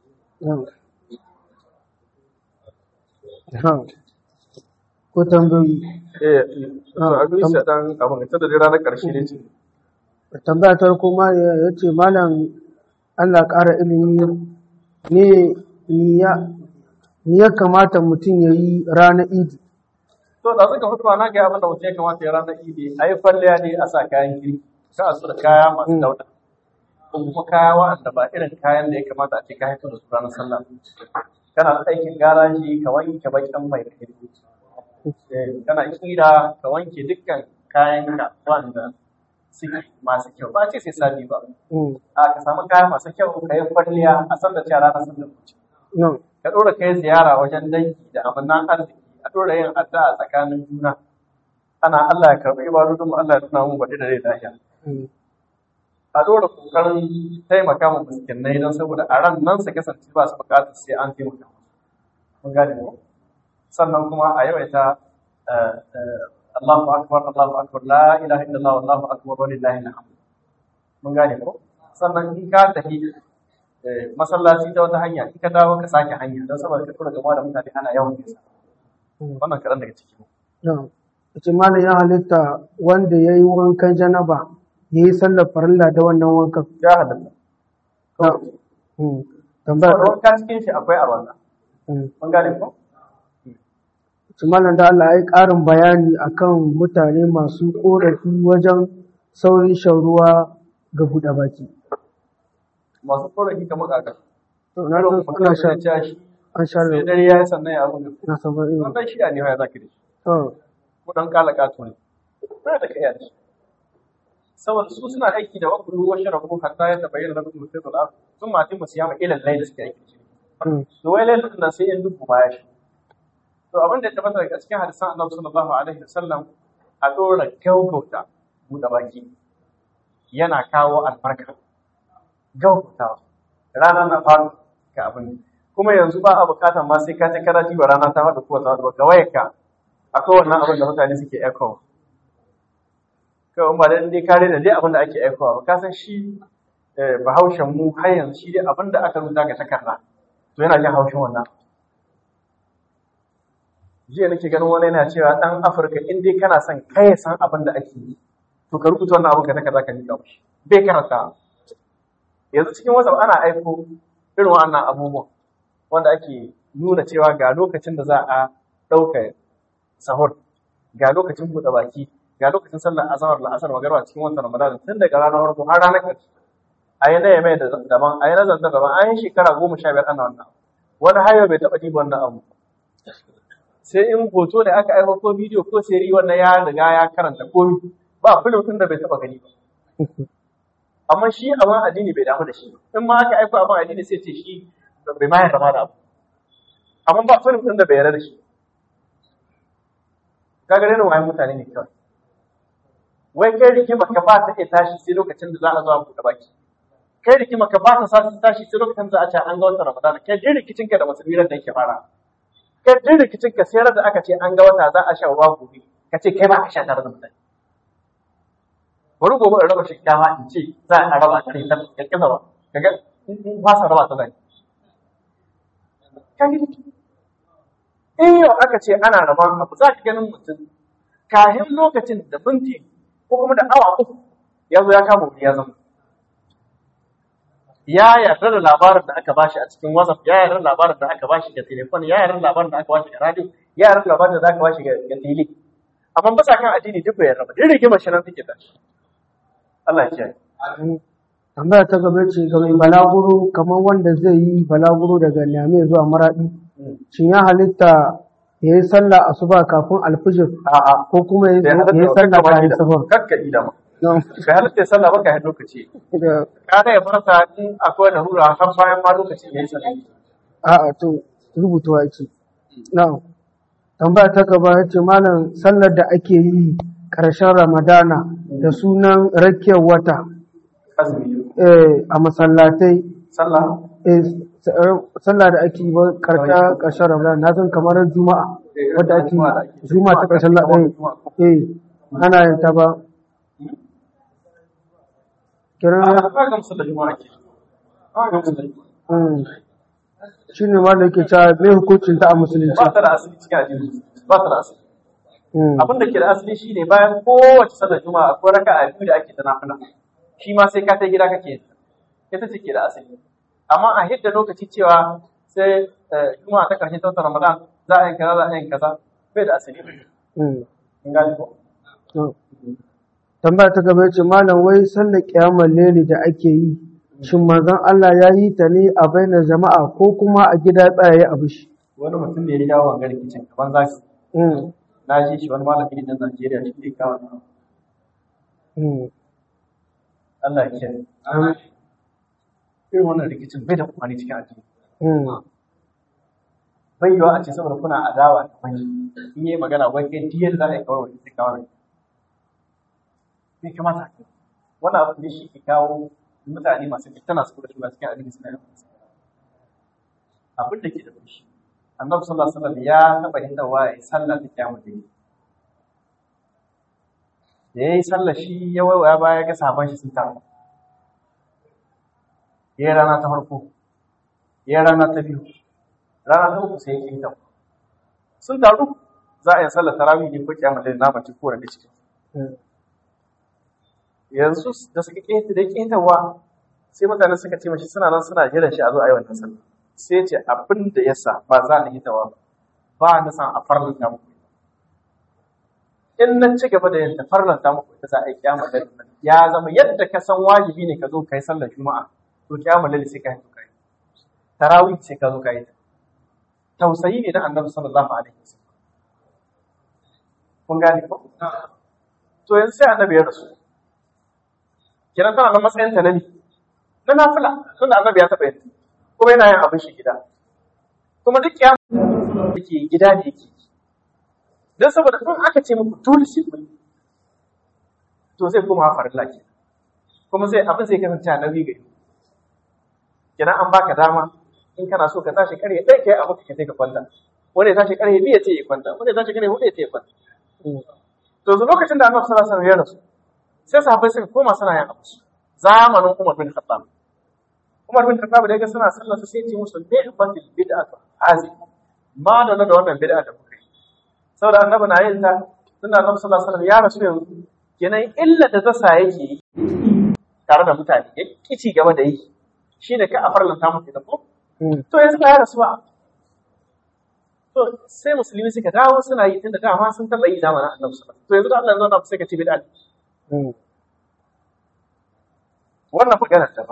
ko tambayoyi eh to a gani sai dan abin ta da ranar karshe ne ce tambaya ta farko ma ya ce malam Allah ƙara ilimi ne ni ya ni ya kamata mutum ya yi ranar idi to da suka fitowa na ga abin da mutum ya kamata ya ranar idi a yi falliya ne a sa kayan kirki ka a da kaya masu dauda ko kuma kaya waɗanda ba irin kayan da ya kamata a ce ka haifar da su ranar sallah kana aikin garaji ka wanke bakin mai da kana kira ka wanke dukkan kayan ka wanda suke masu kyau ba ce sai sabi ba a ka samu kaya masu kyau ka yi kwalliya a san da cewa ranar sallah ka ɗora kai ziyara wajen dangi da amannan arziki a ɗora yin addu'a tsakanin juna ana Allah ya karɓi ibadodin mu Allah ya tuna mu baɗi da rai lafiya a ɗora ƙoƙarin taimaka mu miskinai don saboda a ran nan su kasance ba su buƙatar sai an taimaka mun gane mu sannan kuma a yawaita Allahu akbar Allahu akbar la ilaha illallah wallahu akbar walillahi alhamd mun gane ko sannan in ka tafi masallaci ta wata hanya in ka dawo ka sake hanya don saboda ka tura gaba da mutane ana yawan nisa wannan kaɗan daga ciki ce malam ya halitta wanda ya yi wankan janaba ya yi sallar farilla da wannan wankan ya halitta tambaya wanka cikin shi akwai arwanda mun gane ko ce malam da Allah ya yi ƙarin bayani akan mutane masu ƙorafi wajen saurin shan ruwa ga buɗe baki masu korafi kamar kaka to na san suna sha sha shi an sha sai da dare ya yi sannan ya abin da na san ba irin wannan shi ne ya zaki da shi to ko dan kala kato ne ba da kai da shi saboda su suna aiki da wakulu wa sharabu hatta ya tabayyana lakum mutaqal af sun ma timu siyama ila layl suke aiki da shi mm, to wai lailin nan sai in dubu baya shi to abin da ya tabbata daga cikin hadisan annabi sallallahu alaihi wasallam a dora gaugauta buɗe baki yana kawo albarka gaugauta rana na faru ga abin kuma yanzu ba a bukatar ma sai ka ji kana ji wa rana ta faɗi ko ta faɗi ba ga wayarka akwai wannan abin da mutane suke echo kawai ba da dai kare da dai abin da ake echo ba ka san shi eh, bahaushen mu har yanzu shi dai abin da aka rubuta ga takarda to yana jin haushin wannan jiya nake ganin wani yana cewa dan afirka in dai kana son kai san abin da ake yi to ka rubuta wannan abin ka takarda ka nika mishi bai karanta yanzu cikin whatsapp ana aiko irin wannan abubuwan wanda ake nuna cewa ga lokacin da za a ɗauka sahur ga lokacin buɗe baki ga lokacin sallar azhar la'asar magarba cikin watan ramadan tun daga ranar farko har ranar ƙarshe a yi na yamai da daban a yi na zanzan daban an yi shekara goma sha biyar ana wannan wani hayo bai taɓa ɗiba wannan abu sai in hoto da aka aiko ko bidiyo ko seri wannan ya riga ya karanta komi ba film ɗin da bai taɓa gani ba amma shi abin addini bai damu da shi in ma aka aiko abin addini sai ce shi bai ma yarda ma da abu amma ba film ɗin da bai yarda da shi kaga dai wayan mutane ne kawai wai kai rigima ka ba ta iya tashi sai lokacin da za a zo a buɗe baki kai rigima ka ba ta sa tashi sai lokacin da za a ce an ga wata ramadan kai dai rikicin ka da musulmi da yake fara kai dai rikicin ka sai da aka ce an ga wata za a sha ruwa gobe ka ce kai ba ka sha tare da mutane bari gobe in raba shinkafa in ce za a raba ta ta ka kisa ba kaga in fasa raba ta zai in yau aka ce ana rabon abu za ka ganin mutum kahin lokacin da minti ko kuma da awa uku ya zo ya kama wuri ya zama ya yarda da labarin da aka bashi a cikin whatsapp ya yarda da labarin da aka bashi ga telefon ya yarda da labarin da aka bashi ga radio ya yarda da labarin da aka bashi ga ga tele amma ba sa kan addini duk bai yarda ba duk rigimar shi nan take tashi Allah ya kiyaye tambaya ta gaba ce ga mai balaguro kamar wanda zai yi balaguro daga Niamey zuwa Maradi shin ya halitta ya yi sallah asuba kafin alfijir a'a ko kuma ya bai halatta yi ba, sallah kakka bayan da- sahur kakka ida ma Don- ka halatta sallah ba ka yi lokaci da- ka ya farsa in akwai larura har bayan ma lokacin ya yi sallah a'a to rubutuwa yake na'am tambaya ta gaba ya ce malam sallar da ake yi ƙarshen ramadana da sunan rakiyar wata azumi eh, a masallatai sallah eh, s- eh, sallah da ake yi ba ƙarshen ƙarshen ramadana na san kamar juma'a wadda ake yi juma'a ta ƙarshen laɗin eh ana yin ta ba kiran a ba gamsu da juma'a ke ba gamsu da juma'a shi ne ma da yake cewa mai hukuncin ta a musulunci ba ta da asali cikin addini ba ta da asali Mm. abin da ke da asali shine bayan kowace sallar juma'a akwai raka'a biyu da ake ta nafila shi ma sai ka ta gida kake yin ta. ita ce ke da asali amma a hidda lokaci cewa sai eh, juma'a ta karshe ta watan ramadan za a yi kaza za a yi kaza bai da asali Mm. in gane ko To, tambaya ta gaba ce malam wai sallar kiyamar leli da ake yi shin manzon Allah ya yi ta ne a bainar jama'a ko kuma a gida tsaye a bishi wani mutum da ya jawo wangar rikicin kaman za su Mm, na ji shi wani malami ɗin Najeriya shi ne kawo nan. mm, Allah ya kiyaye irin wannan rikicin bai da kumani cikin addini mm, bai yiwa a ce saboda kuna adawa da wani in yi magana wai kai diyar za a yi kawar wani kawar bai kamata haka wannan abu ne shi ke kawo mutane masu fitana su kuma shiga cikin addini suna yin abin da ke da fushi annabi sallallahu alaihi wasallam ya taba yin dawa ya sallah da kiyamul layl da yayi sallah shi ya waiwaya baya ga sahaban shi sun taru yayi rana ta farko yayi rana ta biyu rana ta uku sai ya kinta sun taru za a yi sallar tarawih ne ko kiyamul layl na mace ko da cikin mm. yanzu da suka ƙeta da ƙetawa sai mutane suka ce mashi suna nan suna jiran shi a zo a yi wannan sallah sai ya ce abin da ya sa ba za ni hitawa ba ba na san a farlanta muku in na ci gaba da yadda farlanta muku ita za a yi kiyama da ya zama yadda ka san wajibi ne ka zo ka yi sallar juma'a to kiyama lalle sai ka yi to ka yi tarawih sai ka zo ka yi ta tausayi ne na annabi sallallahu alaihi wasallam kun gane ko to yanzu sai annabi ya rasu kenan tana nan matsayin ta na ne na nafila tunda annabi ya taɓa yin kuma yana yin abin shi gida kuma duk ya yake gida ne yake don saboda in aka ce muku dole sai kun yi, to zai kuma farilla ke kuma sai abin zai kasance annabi gari kenan an baka dama in kana so ka tashi karye ɗaya kai abu ka sai ka kwanta wani ya tashi karye biyu ya ce ya kwanta wani ya tashi karye huɗu ya ce ya kwanta to yanzu lokacin da annabi sallallahu alaihi wasallam ya rasu sai sahabbai suka koma suna yin abu zamanin Umar bin Khattab Umar bin Khattab da ya ga suna sallar su sai ya ce musu ni'matil bid'atu hazi ma da da wannan bid'a da kuka yi saboda annabi na yin ta tunda annabi sallallahu alaihi wasallam ya rasu yanzu kenan illa da ta sa yake yi tare da mutane ya kici gaba da yi shine ka a farlanta muku ita ko Mm. to yanzu ba ya rasu ba to sai musulmi suka dawo suna yi tunda dama sun taɓa yi zamanin annabi sallallahu alaihi wasallam to yanzu da Allah ya zauna sai ka ce bid'a ne. Mm. wannan maganar ta ba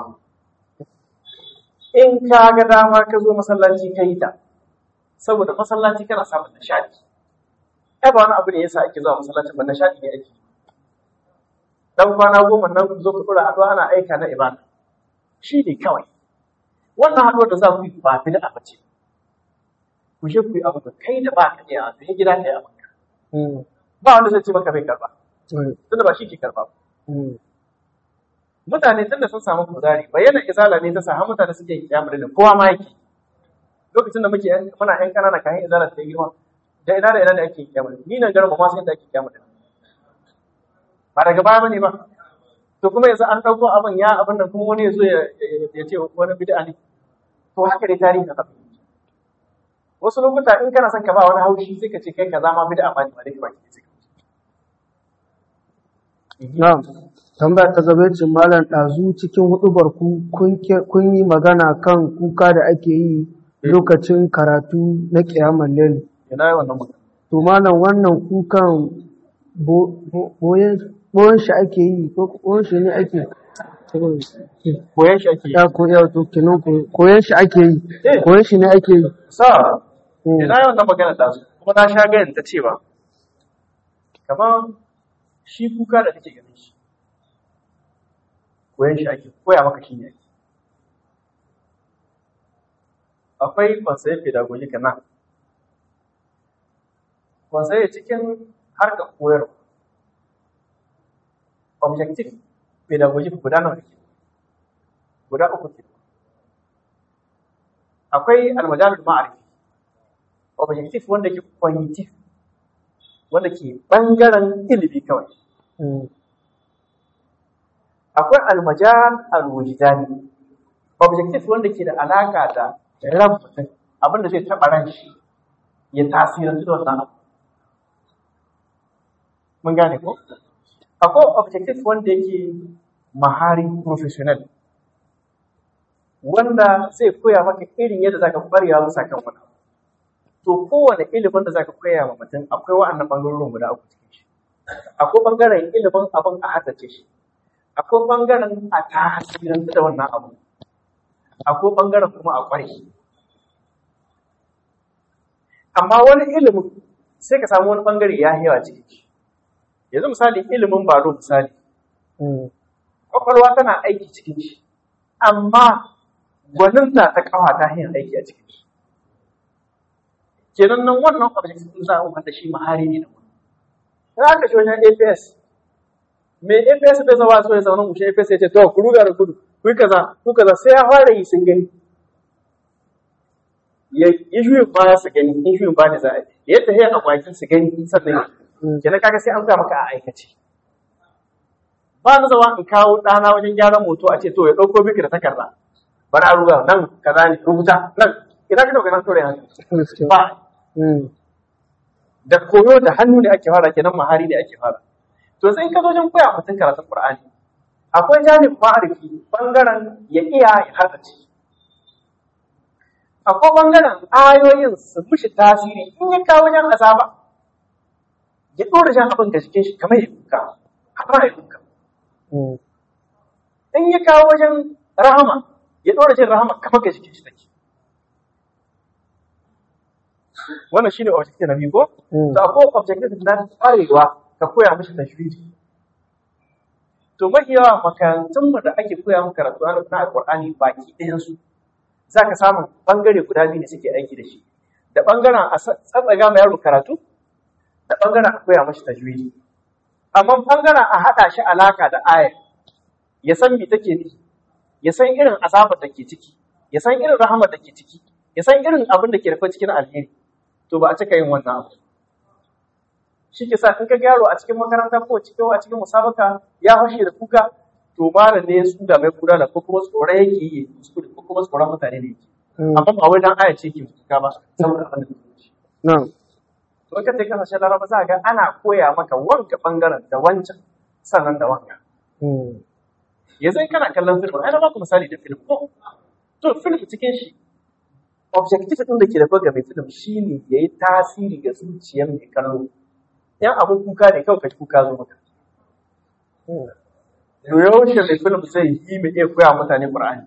in ka ga dama ka zo masallaci ka yi ta saboda masallaci kana samun nishadi ai ba wani abu ne yasa ake zuwa masallaci ba nishadi ne ake dan kwana goma nan ku zo ku dora addu'a ana aika na ibada shi ne kawai wannan haɗuwar da za ku yi ba bid'a ba ce ku je ku yi abu da kai da ba ka iya a gida ka yi abu Mm. ba wanda zai ce maka bai karba Mm. tunda ba shi ke karba ba Mm. mutane tun da sun samu kuzari bayyana izala ne ta sa har mutane suke yin kiyamar da kowa ma yake lokacin da muke yan- muna yan kanana kayan izala ta yi girma da ina da ina da ake kiyamar ni nan garin ba ma sai da ake kiyamar ba daga baya bane ba to kuma yanzu an dauko abin ya abin nan kuma wani ya zo ya ya ce wani bid'a ne to haka dai tarihi ka wasu lokuta in kana son ka ba wani haushi sai ka ce kai kaza ma bid'a ba ne ba dai ba ke sai ka wuce. Na'am. Tambaya ta gaba ce malam ɗazu cikin huɗubar ku kun ke- kun yi magana kan kuka da ake yi lokacin karatu na ƙiyamar lel. ina yi wannan magana To malam wannan kukan bo- bo- boyen boyen shi ake yi ko boyen shi ne ake koyan shi ake yi ya ko ya to kenan ko koyen shi ake yi Eh. koyen shi ne ake yi. sa Mm. ina yawan nan magana da su kuma na sha ganin ta cewa kamar shi kuka da kake ganin shi koyan shi ake koya maka shi ne akwai kwansaye pedagogic nan kwansaye cikin harkar koyarwa objective pedagogic guda nawa ne guda uku ke akwai almajalul ma'arifi objective wanda ke cognitive wanda ke bangaren ilimi kawai Mm. akwai almajal alwujdani objective wanda ke da alaka da ran mutum abin da zai taɓa ran shi ya tasirantu da wannan abu mun gane ko akwai objective wanda yake mahari professional wanda zai koya maka irin yadda zaka kwarewa bisa kan wani abu. to kowane ilimin da zaka koya wa mutum akwai wa'annan bangarorin guda uku cikin shi akwai ɓangaren ilimin abin a haddace shi akwai ɓangaren a tasirin da wannan abu akwai ɓangaren kuma a ƙware amma wani ilimin sai ka samu wani ɓangare ya yawa cikin shi yanzu misali ilimin baro misali kwakwalwa tana aiki cikin shi amma gwaninta ta kawa ta hanyar aiki a cikin shi kenan nan wannan object din za a wanda shi mahari ne da wani in aka shi wajen APS mai APS bai zama so ya zaune mushe APS ya ce to ku ruga da gudu ku yi kaza ku kaza sai ya fara yi sun gani ya yi juyin baya su gani in juyin baya da za a yi yadda ya a kwakin su gani sannan kenan kaga sai an ga maka a aikace ba na zama in kawo ɗana wajen gyaran moto a ce to ya ɗauko miki da takarda bari a ruga nan kaza ne rubuta nan ina ka dauka nan kore haka ba da koyo da hannu ne ake fara kenan mahari ne ake fara to sai in ka zo wajen koya mutum karatun qur'ani akwai janib ma'arifi bangaren ya iya ya haddace akwai bangaren ayoyin su mishi tasiri in ya kawo wajen azaba ya ɗora jan abin da cikin shi kamar ya kuka har ya kuka in ya kawo wajen rahama ya ɗora jin rahama kamar ga jikin shi take wannan shine objective na biyu ko to akwai objective na kwarewa ka koya mishi tajwidi to mafi yawa makarantun mu da ake koya mu karatu na alqur'ani baki ɗayan su zaka samu bangare guda biyu ne suke aiki da shi da bangaren a tsatsaga ma yaro karatu da bangaren a koya mashi tajwidi amma bangaren a haɗa shi alaka da aya ya san me take nufi ya san irin azabar da ke ciki ya san irin rahamar da ke ciki ya san irin abin da ke rufe cikin alheri to ba a cika yin wannan abu shi ke sa in ka gyaro a cikin makaranta ko cikin a cikin musabaka ya fashe da kuka to malam ne su da mai kula da ko kuma tsoro yake yi kuskure ko kuma tsoron mutane ne yake amma ba wai dan aya ce ke kuka ba saboda abin da ke ciki to ka sai kasashen laraba za ga ana koya maka wanka bangaren da wancan sannan da wanka yanzu in kana kallon film ai na baku misali da film ko to film cikin shi objective din da ke da ga mai film shine yayi tasiri ga zuciyar mai kallo yan abun kuka ne kawai ka kuka zo maka to yaushe mai film zai yi mai iya koya mutane qur'ani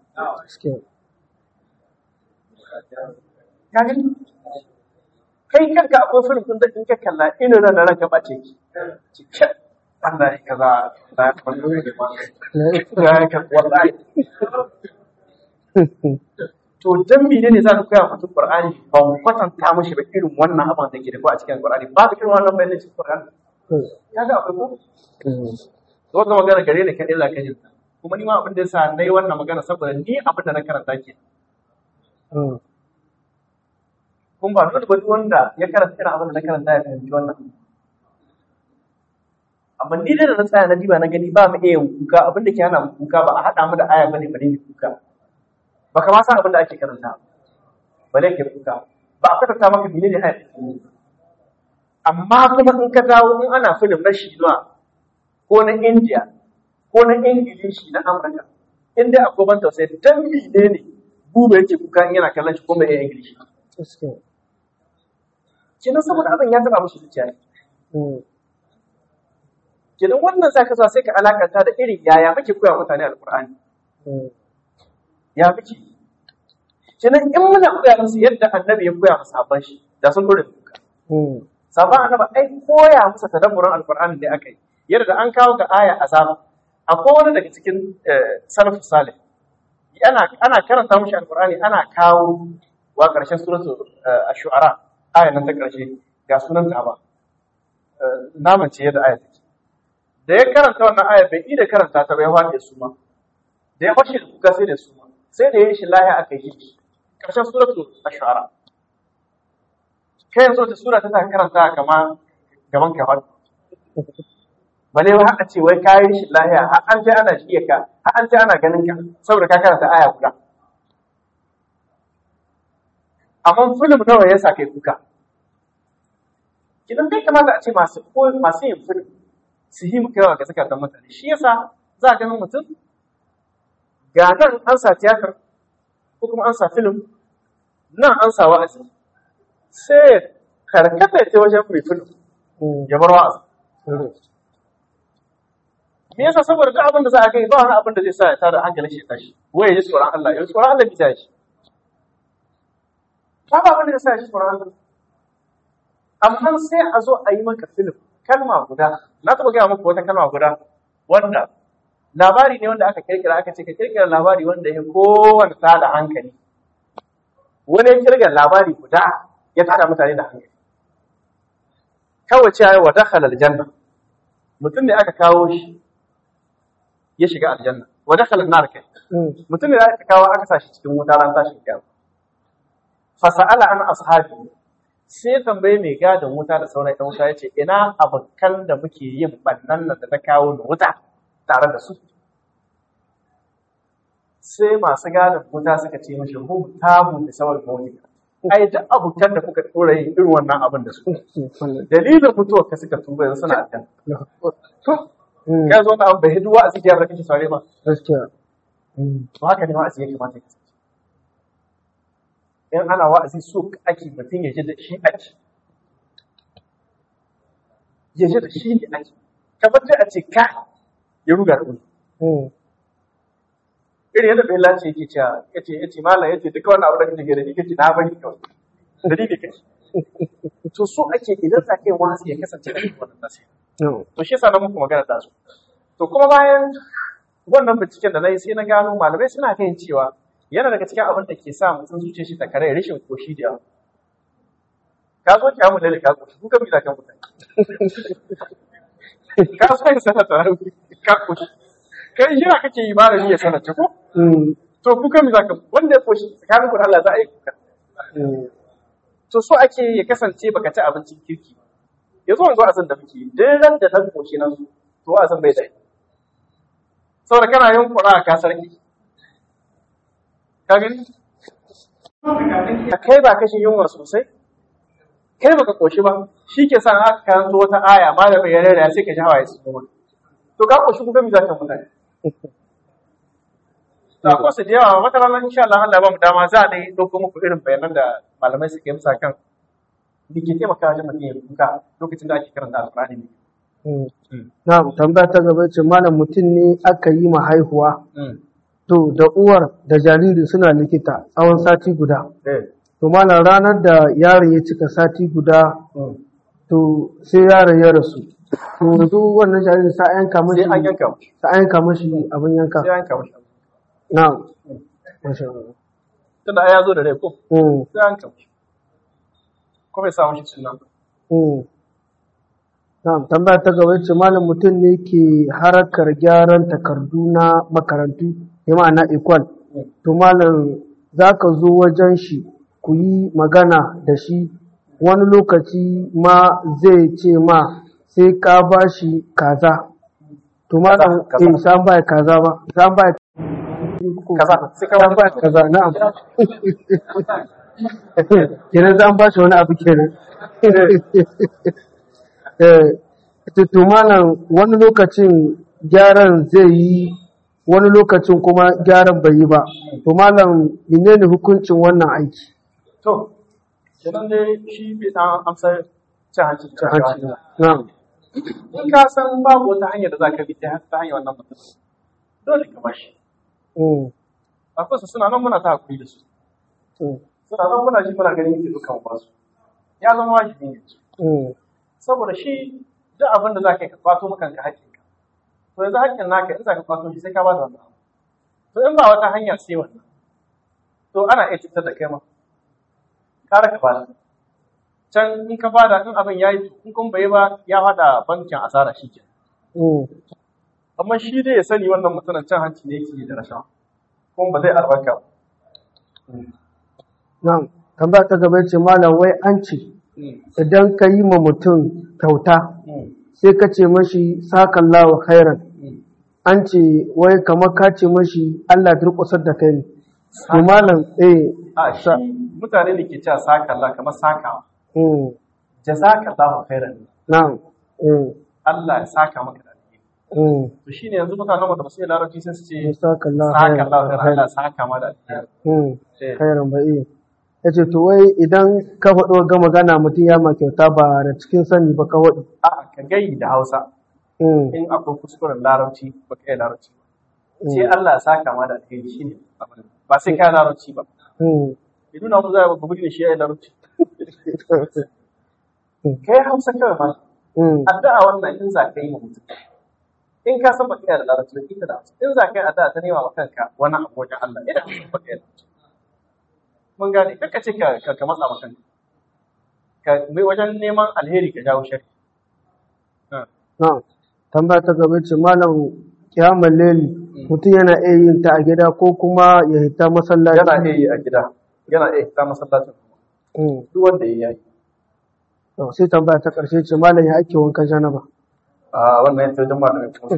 ka gani kai kanka akwai film din da in ka kalla ina ran da ranka bace ki cikin Allah ya kaza da ya ka wallahi to dan mene ne za ka koya mutum Qur'ani ba mu kwatanta mishi ba irin wannan abin da ke da ko a cikin Qur'ani ba ka irin wannan bayanin cikin Qur'ani kaga akwai ko to wannan magana gare ni kadai za ka ji kuma ni ma abin da yasa nayi wannan magana saboda ni abin da na karanta ke kun ba duk wani wanda ya karanta irin abin da na karanta ya fahimci wannan amma ni da na tsaya na diba na gani ba mu iya yin kuka abin da ke hana mu kuka ba a haɗa mu da aya bane bane mu kuka ba ka ma san abin da ake karanta bale ke kuka ba a karanta maka menene aya amma kuma in ka dawo in ana film na Shinuwa ko na India ko na Ingilishi na Amurka in dai akwai ban tausayi dan menene buba yake kuka in yana kallon shi ko mai Ingilishi kenan saboda abin ya taba musu zuciya kenan wannan zaka zo sai ka alakanta da irin yaya muke koya mutane alqur'ani ya muke kenan in muna koya musu yadda annabi ya koya musu sabon shi da sun dore kuka sabon annabi ai koya musu tadabburin alqur'ani ne akai yadda an kawo ga aya azaba akwai wani daga cikin salafus salih ana ana karanta mushi alqur'ani ana kawo wa karshen suratul ash-shu'ara aya nan ta karshe ga sunan ta ba naman ce yadda aya take da ya karanta wannan aya bai iya karanta ta ba ya faɗi su ma da ya fashe da kuka sai da su ma sai da ya yi shi lahiya aka yi shi ƙarshen suratul ashara kai yanzu ta sura ta karanta kama gaban ka faɗi bale ba haka ce wai kayi shi lahiya har an ce ana shi ka har an ce ana ganin ka saboda ka karanta aya guda amma film nawa ya sa kai kuka idan bai kamata a ce masu masu yin film su yi muka yawa ga zakatan mutane shi yasa za a ganin mutum ga nan an sa tiyatar ko kuma an sa film nan an sa wa'azi sai karkata ta wajen mai film ya bar wa'azi me yasa saboda duk abin da za a kai ba wani abin da zai sa ya tada hankalin shi ya tashi waye ya ji tsoron Allah ya ji tsoron Allah bisa shi ba ba abin da zai sa ya ji tsoron Allah amma sai a zo a yi maka film kalma guda na taɓa gaya muku wata kalma guda wanda labari ne wanda aka kirkira aka ce ka kirkira labari wanda ya kowane tada hankali wani ya kirga labari guda ya tada mutane da hankali kawai cewa wa dakhala aljanna mutum ne aka kawo shi ya shiga aljanna wa dakhala an-nar kai mutum ne da aka kawo aka sa shi cikin wuta ran tashin kiyama fa sa'ala an ashabi sai ya tambaye mai gadon wuta da sauran ɗan wuta ya ce ina abokan da muke yin bannan nan da ta kawo da wuta tare da su sai masu gadon wuta suka ce mashi hum tamu da sawar mawuni ai da abokan da kuka tura yin irin wannan abin da su dalilin mutuwar ka suka tuba yanzu suna aljanna to ya zo na abu bai hidu wa'azi da kake saurare ba gaskiya to haka ne wa'azi ya kamata ya kasance in ana wa'azi so ake mutum ya ji da shi ake ya ji da shi ne ake kamar dai a ce ka ya ruga da wani irin yadda bai lance yake cewa ya ce ya ce malam ya ce duka wannan abu da kake gani kake na bari kawai dalili kai to so ake idan za ka yi wa'azi ya kasance a cikin wannan nasi to shi yasa na muku magana da su to kuma bayan wannan binciken da na yi sai na gano malamai suna kan cewa yana daga cikin abin da ke sa mutum zuciya shi ta kare rashin koshi da yawa ka zo ki amu lalle ka koshi kuka bi da kan mutane ka so ya sanar da ka koshi kai jira kake yi malami ya sanar ta ko to kuka mi zaka wanda ya koshi tsakanin ku da Allah za a yi kuka to so ake ya kasance baka ci abincin kirki yanzu wanzu a san da muke yi duk ran da ta koshi nan to a san bai da saboda kana yin kura ka sarki ka gani kai ba kashin yunwa sosai kai baka koshi ba shi ke sa aka karanto wata aya malamin ya rera sai ka ji hawaye su kuma to ka koshi kuka mi zaka mutane na kosa da yawa wata rana insha Allah Allah ba mu dama za a dai dauko muku irin bayanan da malamai suke musa kan da ke taimaka wajen mutum ya kuka lokacin da ake karanta alƙur'ani ne na tambaya ta gaba ce malam mutum ne aka yi ma haihuwa to da uwar da jariri suna likita tsawon sati guda to malam ranar da yaron ya cika sati guda to sai yaron ya rasu to yanzu wannan jariri sa yanka mashi sai an yanka mashi sa yanka mashi abin yanka sai an yanka mashi na masha Allah tunda ai ya zo da rai ko Mm, sai an yanka mashi ko bai sa mashi suna mm. Na'am, tambaya ta gaba ce malam mutum ne ke harakar gyaran takardu na makarantu, ya ma'ana equal. To malam za ka zo wajen shi ku yi magana da shi wani lokaci ma zai ce ma sai ka ba shi kaza. To malam Kaza, kaza. eh san ba kaza ba, san ba kaza sai ka san ba kaza na'am. Kenan zan ba shi wani abu kenan. Eh, to malam wani lokacin gyaran zai yi wani lokacin kuma gyaran bai yi ba to malam menene hukuncin wannan aiki to kenan dai shi bai san amsar cin hanci ta hanci na'am in ka san babu wata hanyar da za ka bi ta ta hanyar wannan mutum dole ka bashi Mm, akwai su suna nan muna ta hakuri da su mm, suna nan muna ji muna ganin yake dukan ba su ya zama wajibi ne mm, saboda shi duk abin da za ka yi ka kwato maka ka haƙƙin ka to yanzu haƙƙin naka in za ka kwato shi sai ka ba da wannan abu to in ba wata hanya sai wannan to ana iya cutar da kai ma kara ka bada can in ka bada in abin ya yi in kun bai ba ya faɗa bankin asara shi ke mm. amma shi dai ya sani wannan mutumin cin hanci ne yake yi da rashawa kuma ba zai albarka ba na'am tambaya ta gaba ce malam wai an ce idan ka yi ma mutum kyauta sai ka ce mashi sakallahu khairan an ce wai kamar ka ce mashi Allah durƙusar da kai ne to malam eh a shi mutane da ke cewa sakalla kamar sakawa mm, jazakallahu khairan na'am mm, Allah ya saka maka da alheri mm. to shine yanzu mutanen mu da ba su yi larabci sai su ce sakallahu sakallahu khairan khairan Allah ya saka ma da alheri mm. Eh. khairan ba iya ya ce to wai idan ka faɗo ga magana mutum ya ma kyauta ba da cikin sani ba ka waɗi a'a ka gai da Hausa Mm. in akwai kuskuren larabci ba kai larabci ba sai Allah ya saka ma da alheri shi ne abin ba sai kai larabci ba Mm. ya nuna mu za a gudu da shi ya yi larabci kai hausa kawai ma Mm. addu'a wannan in za ka yi wa mutum in ka san baka yi da larabci ba ita da hausa in za ka yi addu'a ta nema wa kanka wani abu wajen Allah idan ka baka yi da larabci mun gane kaka ce ka ka ka matsa wa kanka ka mai wajen neman alheri ka jawo shari Na'am. Tambaya ta gaba ce malam kiyamar leli mutum yana iya yin ta a gida ko kuma ya hita masallaci. yana iya yi a gida yana iya ta masallacin Mm. duk wanda ya yi To, sai tambaya ta ƙarshe ce malam ya ake wankan janaba. a wannan yadda wajen malamin kuma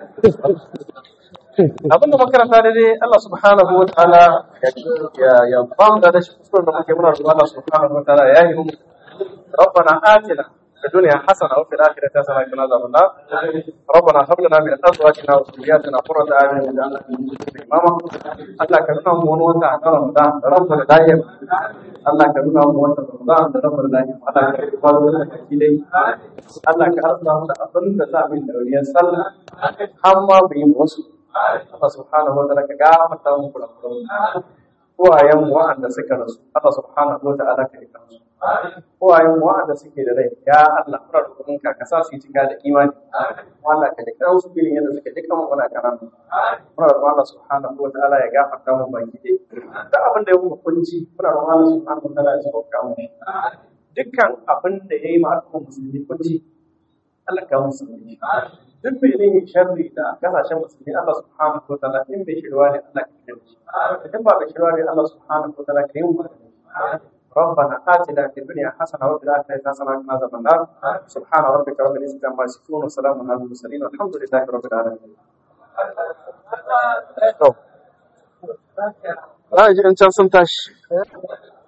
abin da makaranta da dai Allah subhanahu wa ta'ala ya ya ba mu da shi kuskuren da muke muna roƙon Allah subhanahu wa ta'ala ya yi mu ربنا آتنا في الدنيا حسنة وفي الآخرة حسنة وقنا عذاب النار ربنا هب لنا من أزواجنا وذرياتنا قرة أعين واجعلنا للمتقين إماما الله كرنا من وتا رمضان رب الدائم الله كرنا من وتا رمضان رب الدائم الله كرنا من Allah ka arzuta mu da abin da za mu yi dauriyar sallah har ma mu yi wasu Allah subhanahu wa ta'ala ka gafarta mu kurakuran uwayen mu wa'anda suka rasu Allah subhanahu wa ta'ala ka rika su uwayen mu wa'anda suke da rai ya Allah muna roƙon ka ka sa su yi cika da imani Allah ka rika su bilin yadda suke duka mu muna karatu muna roƙon Allah subhanahu wa ta'ala ya gafarta mu baki dai duk abin da ya mu kunci muna roƙon Allah subhanahu wa ta'ala ya sauka mu dukkan abin da ya yi ma al'ummar musulmi kunci Allah ka musulmi duk bai ne sharri da kasashen musulmi Allah subhanahu wa ta'ala in bai shirwa ne Allah ka kire shi in ba bai shirwa ne Allah subhanahu wa ta'ala ka yi mu ربنا آتنا في الدنيا حسنة وفي الآخرة حسنة وقنا عذاب النار سبحان ربك رب العزة عما يصفون وسلام على المرسلين والحمد لله رب العالمين. Za a ji in can sun tashi.